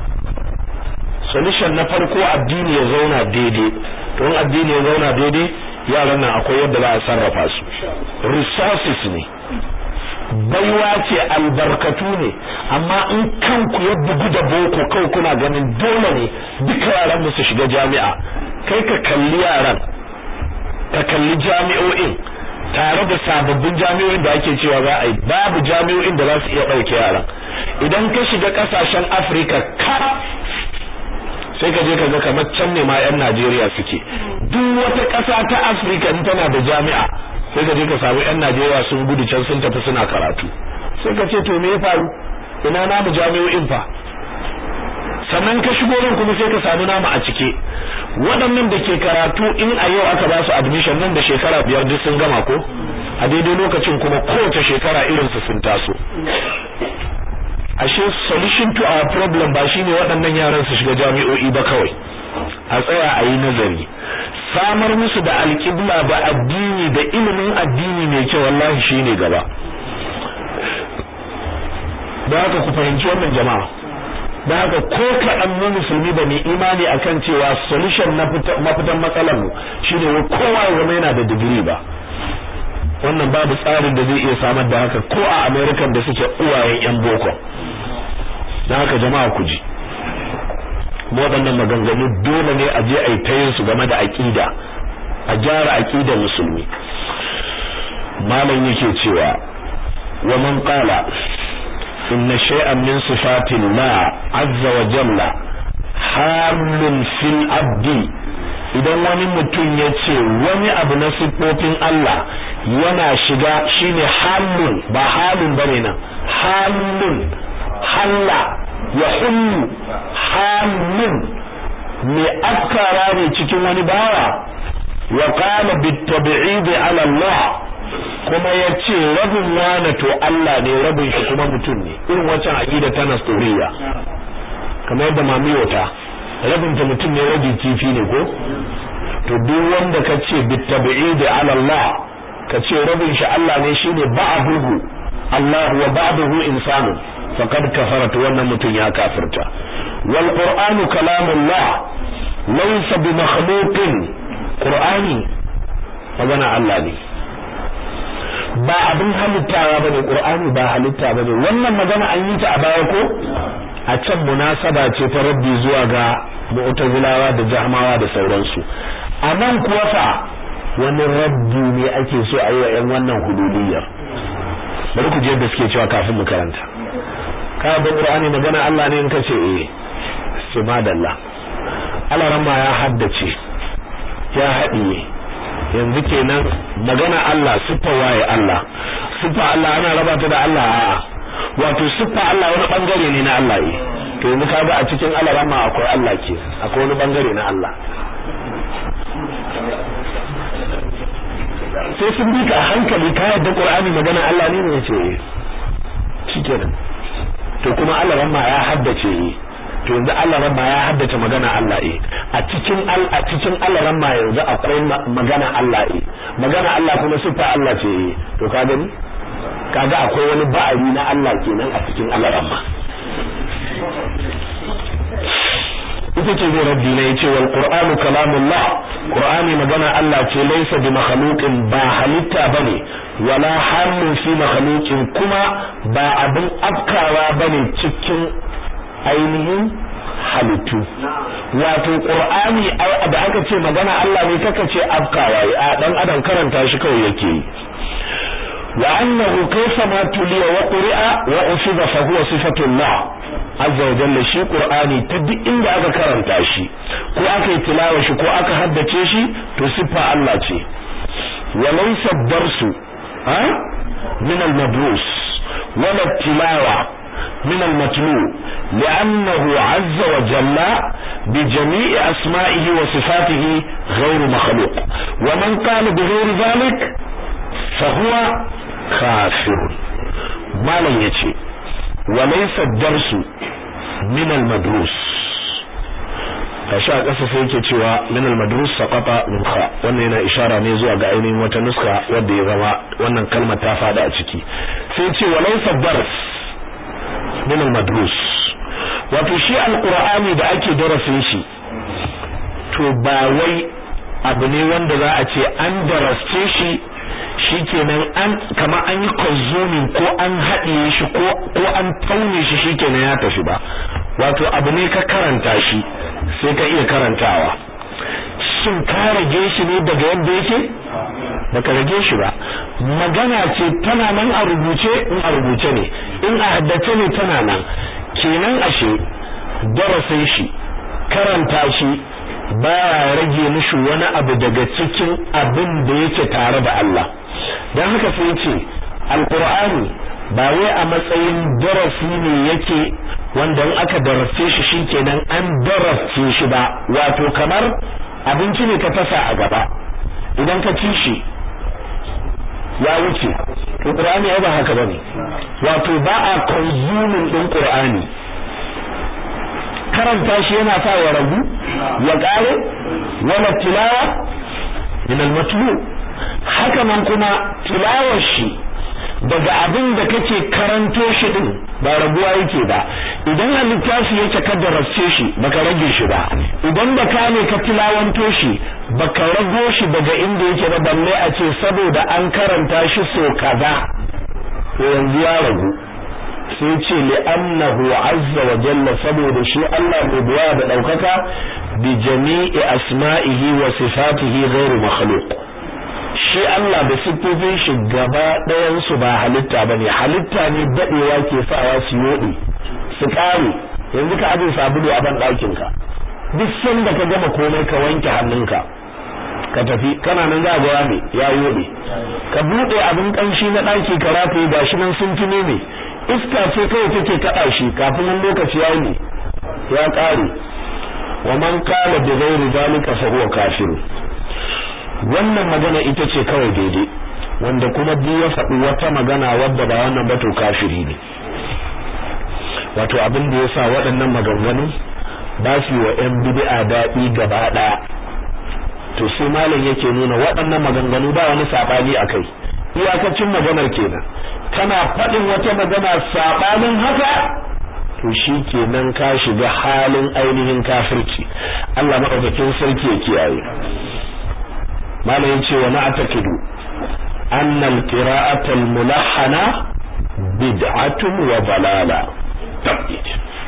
Speaker 1: solution na farko addini ya zauna daidai don addini ya zauna daidai yaran nan akwai yadda za a sarrafa su resources ne baiwa ce albarkatu ne amma in kanku ya bugu da boko kai kuna ganin dole ne duka yaran mu su shiga jami'a kai ka kalli yaran ka kalli jami'o'in tare da sababbin jami'o'in da ake cewa za a yi babu jami'o'in da za su iya ɗauke yaran idan ka shiga ƙasashen afirka ka sai ka je ka ga kamar can ne ma 'yan najeriya suke duk wata ƙasa ta afirka in tana da jami'a sai ka je ka samu 'yan najeriya sun gudu can sun tafi suna karatu sai ka ce to me ya faru ina namu jami'o'in fa sannan ka shigo nan kuma sai ka samu namu a cike waɗannan da ke karatu in a yau aka ba su admission nan da shekara biyar duk sun gama ko a daidai lokacin kuma kowace shekara irin su sun taso ashe solution to our problem ba shine waɗannan yaran su shiga jami'o'i ba kawai a tsaya a yi nazari samar musu da alƙibla da addini da ilimin addini mai kyau wallahi shine gaba da haka ku fahimci wannan jama'a da haka ko kaɗan mu musulmi ba mai imani akan cewa solution na mafitan matsalar mu shine wa kowa ya zama yana da digiri ba wannan babu tsarin da zai iya samar da haka ko a American da suke uwayen yan boko dan haka jama'a ku ji mu waɗannan maganganu dole ne a je a yi tayin su game da aqida a gyara aqidar musulmi malam yake cewa wa man qala inna shay'an min sifatin la azza wa jalla halun fil abdi idan wani mutum ya ce wani abu na siffofin Allah yana shiga shine halun ba halun bane nan halun halla ya hullu halun me afkara ne cikin wani bawa wa qala bitabi'id ala Allah kuma ya ce rabin wane to Allah ne rabin shi kuma mutum ne irin wancan aqida ta nastoriya kamar yadda mamiyota rabin ta mutum ne rabi kifi ne ko to duk wanda ka ce bitabi'id ala Allah ka ce rabin shi Allah ne shine ba'duhu Allah wa ba'duhu insanu faqad kafara to wannan mutum ya kafirta wal qur'anu kalamullah laysa bi makhluqin qur'ani magana Allah ne ba abin halittawa bane qur'ani ba halitta bane wannan magana an yi ta a baya ko a can munasaba ce ta rabbi zuwa ga mu'tazilawa da jahmawa da sauransu a nan kuwa fa wani rabbi ne ake so a yi wa 'yan wannan hududiyar bari ku je da suke cewa kafin mu karanta ka ba qur'ani magana Allah ne in kace eh sai madalla Allah ramma ya haddace ya haɗiye yanzu kenan magana Allah siffa waye Allah siffa Allah ana raba ta da Allah a'a wato siffa Allah wani bangare ne na Allah eh to yanzu kaga a cikin Allah ramma akwai Allah ke akwai wani bangare na Allah sai sun bi ka hankali ka yadda Qur'ani magana Allah ne ne ce eh shikenan to kuma Allah ramma ya haddace eh to yanzu Allah ramma ya haddace magana Allah eh a cikin al a cikin Allah ramma yanzu akwai magana Allah eh magana Allah kuma sifa Allah ce eh to ka gani kaga akwai wani ba'ari na Allah kenan a cikin Allah ramma ita ce zai rabbi ne yace wal qur'anu kalamullah qur'ani magana Allah ce laysa bi makhluqin ba halitta bane wala halun fi makhluqin kuma ba abin afkawa bane cikin ainihin halittu wato qur'ani da aka ce magana Allah ne kaka ce afkawa a dan adam karanta shi kawai yake yi wa annahu kayfa ma tuliya wa quri'a wa ufiza fa huwa sifatullah azza wa jalla shi qur'ani ta duk inda aka karanta shi ko aka yi tilawa shi ko aka haddace shi to siffa Allah ce wa laysa darsu ha min al-madrus wala tilawa من المتلو لأنه عز وجل بجميع أسمائه وصفاته غير مخلوق ومن قال بغير ذلك فهو كافر ما لن يتي وليس الدرس من المدروس kashi a ƙasa sai yake cewa min al-madrus saqata min kha wannan yana ishara ne zuwa ga ainihin wata nuska wadda ya zama wannan kalmar ta fada a ciki sai ce walaysa dars min al-madrus wato shi al-qur'ani da ake darasin shi to ba wai abu ne wanda za a ce an darasce shi shikenan an kama an yi consuming ko an haɗiye shi ko ko an taune shi shikenan ya tafi ba wato abu ne ka karanta shi sai ka iya karantawa shin ka rage shi ne daga yadda yake baka rage shi ba magana ce tana nan a rubuce in a rubuce ne in a haddace ne tana nan kenan ashe darasin shi karanta shi baya rage mishi wani abu daga cikin abin da yake tare da Allah don haka sai ce alqur'ani ba wai a matsayin darasi ne yake wanda in aka darasce shi shikenan an darasce shi ba wato kamar abinci ne ka tasa a gaba idan ka ci shi ya wuce to qur'ani ba haka bane wato ba a consuming din qur'ani karanta shi yana sa ya ragu ya kare wala tilawa min al-matlu haka nan kuma tilawar shi daga abin da kake karanto shi din ba rabuwa yake ba idan a littafi yake ka darasce shi baka rage shi ba idan da ka ne ka tilawanto shi baka rago shi daga inda yake ba balle a ce saboda an karanta shi so kaza to yanzu ya ragu sai ce li'annahu azza wa jalla saboda shi Allah mai buwa da daukaka bi jami'i asma'ihi wa sifatihi ghairu makhluq shi Allah da siffofin shi gaba ɗayan su ba halitta bane halitta ne dadewa ke sawa su yodi su kare yanzu ka aje sabulu a ban ɗakin ka duk sanda ka gama komai ka wanke hannunka ka tafi kana nan za ga me ya yode ka bude abin kanshi na ɗaki ka rataye gashi nan sun tume ne iska ce kawai take kada shi kafin wani lokaci ya ne ya kare wa man qala bi ghairi zalika fa huwa kafir wannan magana ita ce kawai daidai wanda kuma duk ya faɗi wata magana wadda ba wannan ba to kafiri ne wato abin da yasa waɗannan maganganu ba su wa ƴan bid'a daɗi gaba ɗaya to sai malam yake nuna waɗannan maganganu ba wani sabani akai iyakacin maganar kenan kana faɗin wata magana sabanin haka to shi kenan ka shiga halin ainihin kafirci Allah madaukakin sarki ya kiyaye malam yace wa na'taqidu anna al-qira'ata al-mulahhana bid'atun wa dalala tabbit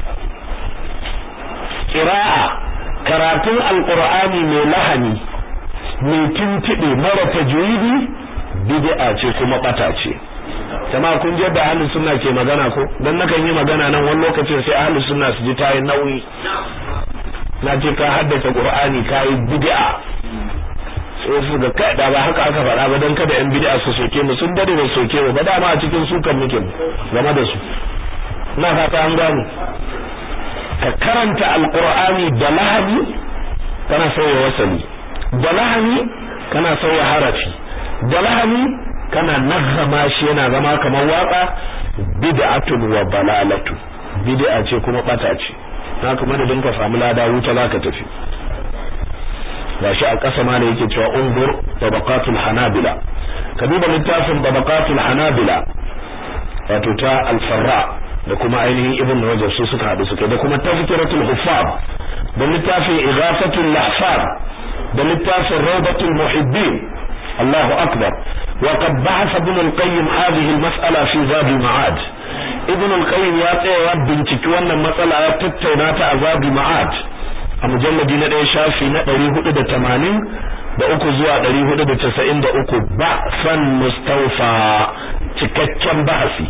Speaker 1: qira'a karatun alqur'ani mai lahani mai tintibe mara tajwidi bid'a ce kuma bata ce jama'a kun je da ahlus sunna ke magana ko dan nakan yi magana nan wani lokacin sai ahlus sunna su ji tayi nauyi na ce ka haddace qur'ani kai bid'a sai su ga kai da ba haka aka faɗa ba dan kada yan bid'a su soke mu sun dade da soke mu ba dama a cikin sukan muke game da su ina fata an gano ka karanta alqur'ani da lahani kana sauya wasali da lahani kana sauya harafi da lahani kana nazama shi yana zama kamar waka bid'atun wa balalatu bid'a ce kuma bata ce na kuma da dinka samu lada wuta zaka tafi gashi a ƙasa ma ne yake cewa undur tabaqatul hanabila ka duba littafin tabaqatul hanabila wato ta al-farra da kuma ainihin ibn rajab su suka hadu suka da kuma tazkiratul huffaz da littafin ighafatul lahfaz da littafin rawdatul muhibbin Allahu akbar وقد بحث ابن القيم هذه المسألة في زاد المعاد ابن القيم يا تsayawa binciki wannan matsala ya tattauna ta a zad ma'ad a mujalladi na ɗaya shafi na 480 da uku zuwa 493 ba'san mustawfa cikakken bahasi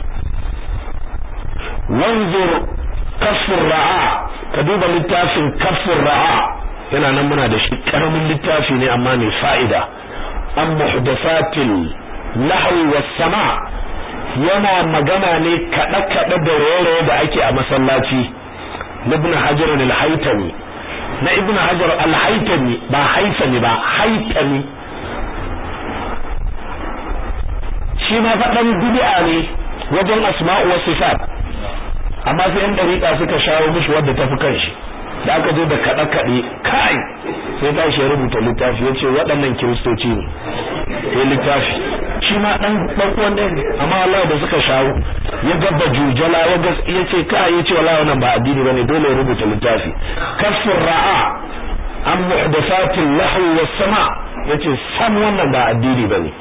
Speaker 1: wanzur kafur ra'a ka duba littafin kafur ra'a yana nan muna da shi karamin littafi ne amma mai fa'ida an muhdathatil lahwi was sama yana magana ne kada kada da raye da ake a masallaci ibn hajar al-haytami na ibn hajar al-haytami ba haitami ba haytami shi ma fadan bid'a ne wajen asma'u was sifat amma sai yan dariƙa suka shawo mishi wadda tafi kanshi da aka zo da kaɗe kaɗe kai sai ta shi rubuta littafi ya ce waɗannan kiristoci ne ya littafi shi ma ɗan ɗan ɗaya ne amma Allah da suka shawo ya gaba jujala ya ga ya ce kai ya ce wallahi wannan ba addini bane dole ya rubuta littafi kafir ra'a an muhdathatil lahwi was sama yace sam wannan ba addini bane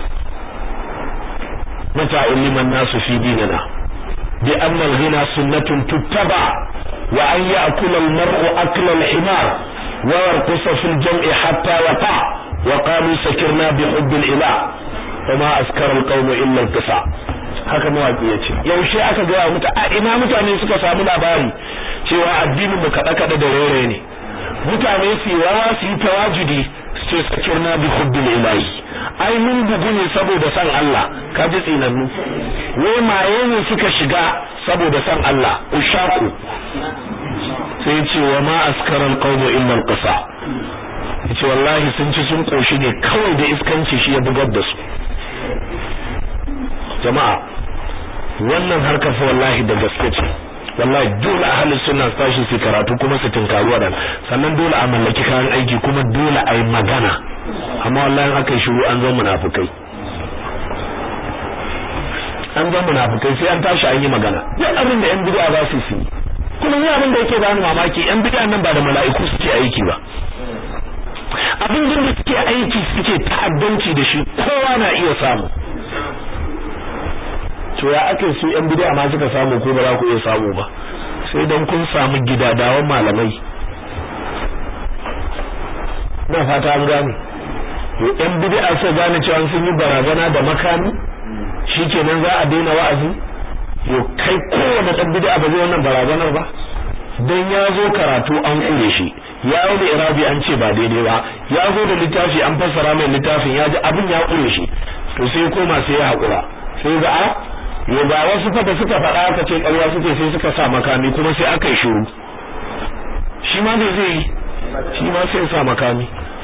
Speaker 1: mata liman nasu fi dinina bi anna al-ghina sunnatun tuttaba وأن يأكل المرء أكل الحمار ويرقص في الجمع حتى وقع وقالوا سكرنا بحب الإله وما أذكر القوم إلا القصع haka mawaki ya ce yaushe aka gaya muta a ina mutane suka samu labari cewa addinin mu kada kada da rere ne mutane su rawa su yi tawajudi su ce sakirna bi hubbil ilahi ai mun bugu ne saboda san Allah ka ji tsinannu wai maye ne suka shiga saboda san Allah ushaku sai ce wa ma askara alqawmu illa alqasa yace wallahi sun ci sun koshi ne kawai da iskanci shi ya bugar da su jama'a wannan harkar fa wallahi da gaske ce wallahi dole ahli sunna su tashi su karatu kuma su tinkaru wadan sannan dole a mallaki kayan aiki kuma dole a yi magana amma wallahi aka yi shiru an zo munafukai an zo munafukai sai an tashi an yi magana duk abin da yan bid'a za su yi kuma ni abin da yake bani mamaki yan bid'a nan ba da mala'iku suke aiki ba abin da suke aiki suke ta'addanci da shi kowa na iya samu to ya ake su yan bid'a ma suka samu ko ba za ku iya samu ba sai dan kun samu gidadawan malamai na fata an gane yan bid'a sai gane cewa sun yi barazana da makami shikenan za a daina wa'azi yo kai kowane dan bid'a ba zai wannan barazanar ba dan ya zo karatu an kure shi ya yi da irabi an ce ba daidai ba ya zo da littafi an fassara mai littafin ya ji abin ya kure shi to sai koma sai ya hakura sai ga a yo ga wasu fa da suka faɗa aka ce ƙarya suke sai suka sa makami kuma sai aka yi shiru shi ma me zai yi shi ma sai sa makami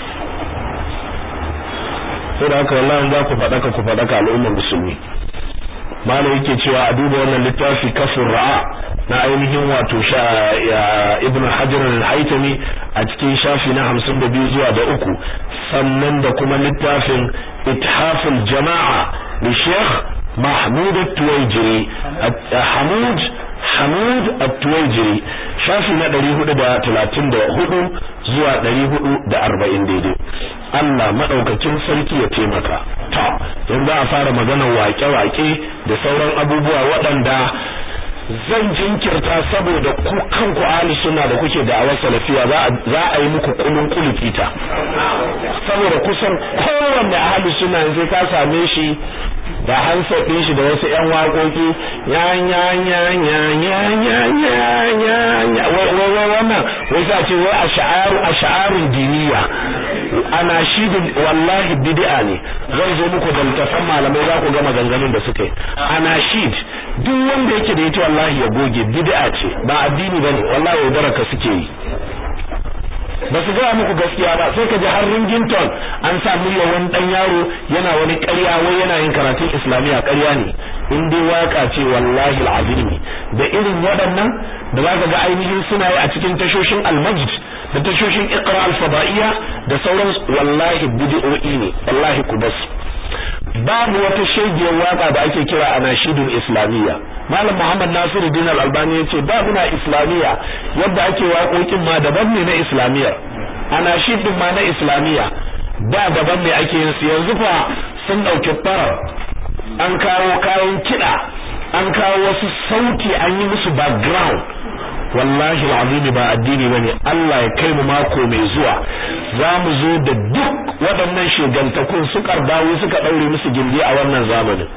Speaker 1: sai da haka wallahi za ku faɗaka ku faɗaka al'ummar musulmi malam yake cewa a duba wannan littafi kafin ra'a na ainihin wato sha ibn hajar al-haytami a cikin shafi na 52 zuwa da uku sannan da kuma littafin ithaful jama'a li sheikh mahmud at-tuwaijiri hamud hamud at-tuwaijiri shafi na 434 zuwa 440 daidai Allah madaukakin sarki ya taimaka to yanzu a fara maganar wake-wake da sauran abubuwa waɗanda zan jinkirta saboda ku kanku ahli sunna da kuke da awar salafiya za a yi muku kulun kulufita saboda kusan kowanne ahli sunna sai ka same shi da hansa ɗin shi da wasu ƴan waƙoƙi ya ya ya ya ya ya ya ya ya wannan wai za ce wai ash'aru ash'arun diniya ana shidin wallahi bid'a ne zan zo muku da littafan malamai za ku ga maganganun da suka yi ana shid duk wanda yake da ita wallahi ya goge bid'a ce ba addini bane wallahi baraka suke yi ba su gaya muku gaskiya ba sai ka ji har ringington an sa murya wani dan yaro yana wani ƙarya wai yana yin karatun islamiyya ƙarya ne in dai waka ce wallahi alazimi da irin waɗannan da za ka ga ainihin suna yi a cikin tashoshin almajid da tashoshin iqra al-fada'iyya da sauran wallahi bid'o'i ne wallahi ku basu babu wata shegiyar waka da ake kira anashidul islamiyya malam muhammad nasiruddin al-albani yace babu na islamiyya yadda ake waƙoƙin ma daban ne na islamiyyar anashid din ma na islamiyya da daban ne ake yin su yanzu fa sun dauki farar an kawo kayan kiɗa an kawo wasu sauti an yi musu background wallahi alazimi ba addini bane Allah ya kai mu mako mai zuwa za mu zo da duk waɗannan shegantakun su karbawo suka daure musu gindi a wannan zamanin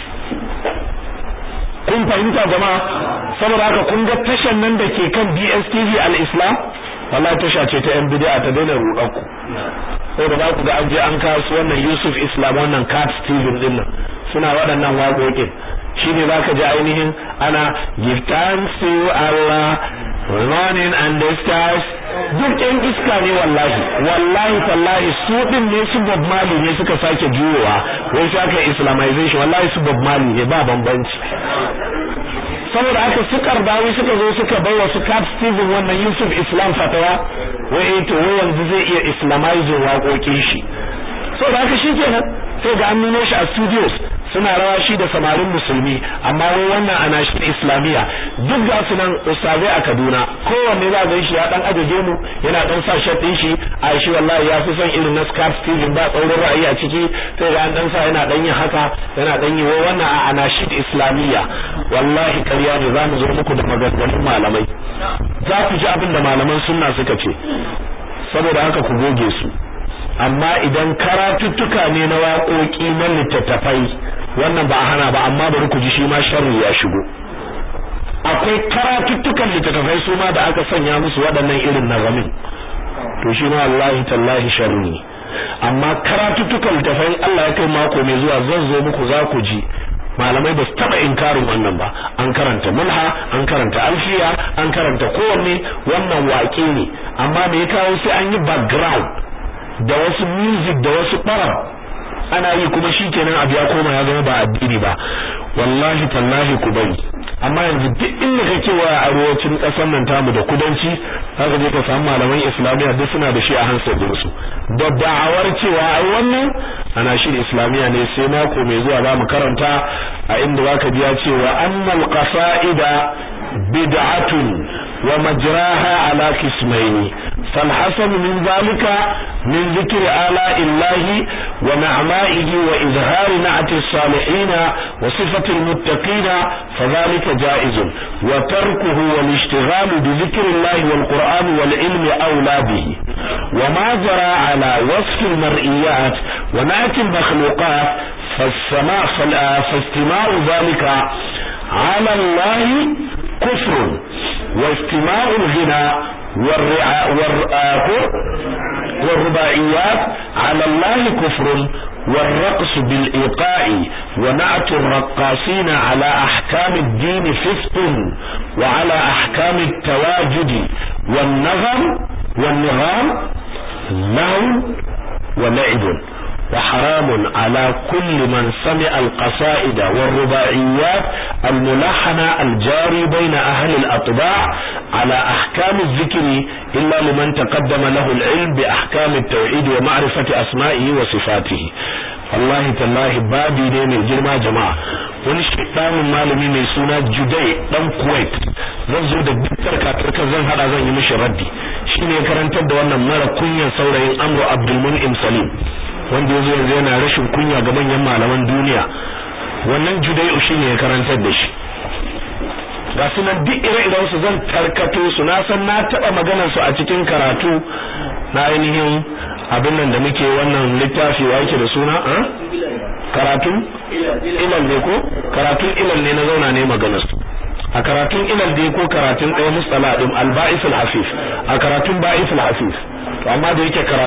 Speaker 1: kun fahimta jama'a saboda haka kun ga tashan nan da ke kan DSTV al-Islam wallahi tasha ce ta yan bid'a ta daina rudanku saboda za ku ga an je an kawo wannan Yusuf Islam wannan Cat Steven din nan suna waɗannan waƙoƙin shine zaka ji ainihin ana give thanks to Allah running and the stars duk yan iska ne wallahi wallahi tallahi su din ne su Bob Marley ne suka sake juyowa wai saka islamization wallahi su Bob Marley ne ba bambanci saboda haka su karbawi suka zo suka bai wa su Cap Steven wannan Yusuf Islam fatawa wai to wai yanzu zai iya islamizing waƙoƙin shi saboda haka shikenan sai ga an nuno shi a studios suna rawa shi da samarin musulmi amma wai wannan ana shi islamiyya duk ga su nan ustazai a Kaduna kowanne za ga shi ya dan ajaje mu yana dan sa shirt din shi a shi wallahi ya fi son irin na Scarf Steven ba tsaurin ra'ayi a ciki sai ga an dan sa yana dan yin haka yana dan yi wai wannan a ana shi islamiyya wallahi ƙarya ne za mu zo muku da maganganun malamai za ku ji abin da malaman sunna suka ce saboda haka ku goge su amma idan karatuttuka ne na waƙoƙi na littattafai wannan ba a hana ba amma bari ku ji shi ma sharri ya shigo akwai karatuttukan littattafai su ma da aka sanya musu waɗannan irin nazamin to shi ma wallahi tallahi sharri ne amma karatuttukan littattafai Allah ya kai mako mai zuwa zan zo muku za ku ji malamai ba su taba inkarin wannan ba an karanta mulha an karanta alfiya an karanta kowanne wannan waƙe ne amma me ya kawo sai an yi background da wasu music da wasu ɓarar ana yi kuma shikenan abu ya koma ya zama ba addini ba wallahi tallahi ku bari amma yanzu duk inda kake wa arewacin ƙasar nan tamu da kudanci haka je ka samu malaman islamiyya duk suna da shi a hansar din su da da'awar cewa ai wannan ana shi islamiyya ne sai mako mai zuwa za mu karanta a inda zaka ji ya cewa annal qasaida bid'atun wa majraha ala qismaini فالحسن من ذلك من ذكر آلاء الله ونعمائه وإظهار نعت الصالحين وصفة المتقين فذلك جائز وتركه والاشتغال بذكر الله والقرآن والعلم أولى به وما جرى على وصف المرئيات ونعت المخلوقات فالسماع فاستماع ذلك على الله كفر واستماع الغنى والرباعيات على الله كفر والرقص بالإيقاع ونعت الرقاصين على أحكام الدين فسق وعلى أحكام التواجد والنغم والنغام لهو ولعب وحرام على كل من سمع القصائد والرباعيات الملحنة الجاري بين أهل الأطباع على أحكام الذكر إلا لمن تقدم له العلم بأحكام التوحيد ومعرفة أسمائه وصفاته wallahi tallahi babi ne mai girma jama'a wani shedanin malami mai suna Judai dan Kuwait zan zo da dukkan katarkar zan hada zan yi mishi raddi shine ya karantar da wannan mara kunyan saurayin Amru Abdul Mun'im Salim wanda yazo yanzu yana rashin kunya ga manyan malaman duniya wannan Judai shine ya karantar da shi ga su nan duk ire-iren su zan tarkato su na san na taba maganar su a cikin karatu na ainihin abin nan da muke wannan littafi wa yake da suna a karatun ilal ne ko karatun ilal ne na zauna ne maganar su a karatun ilal dai ko karatun ɗaya mustala din al-ba'is al-hafif a karatun ba'is al-hafif to amma da yake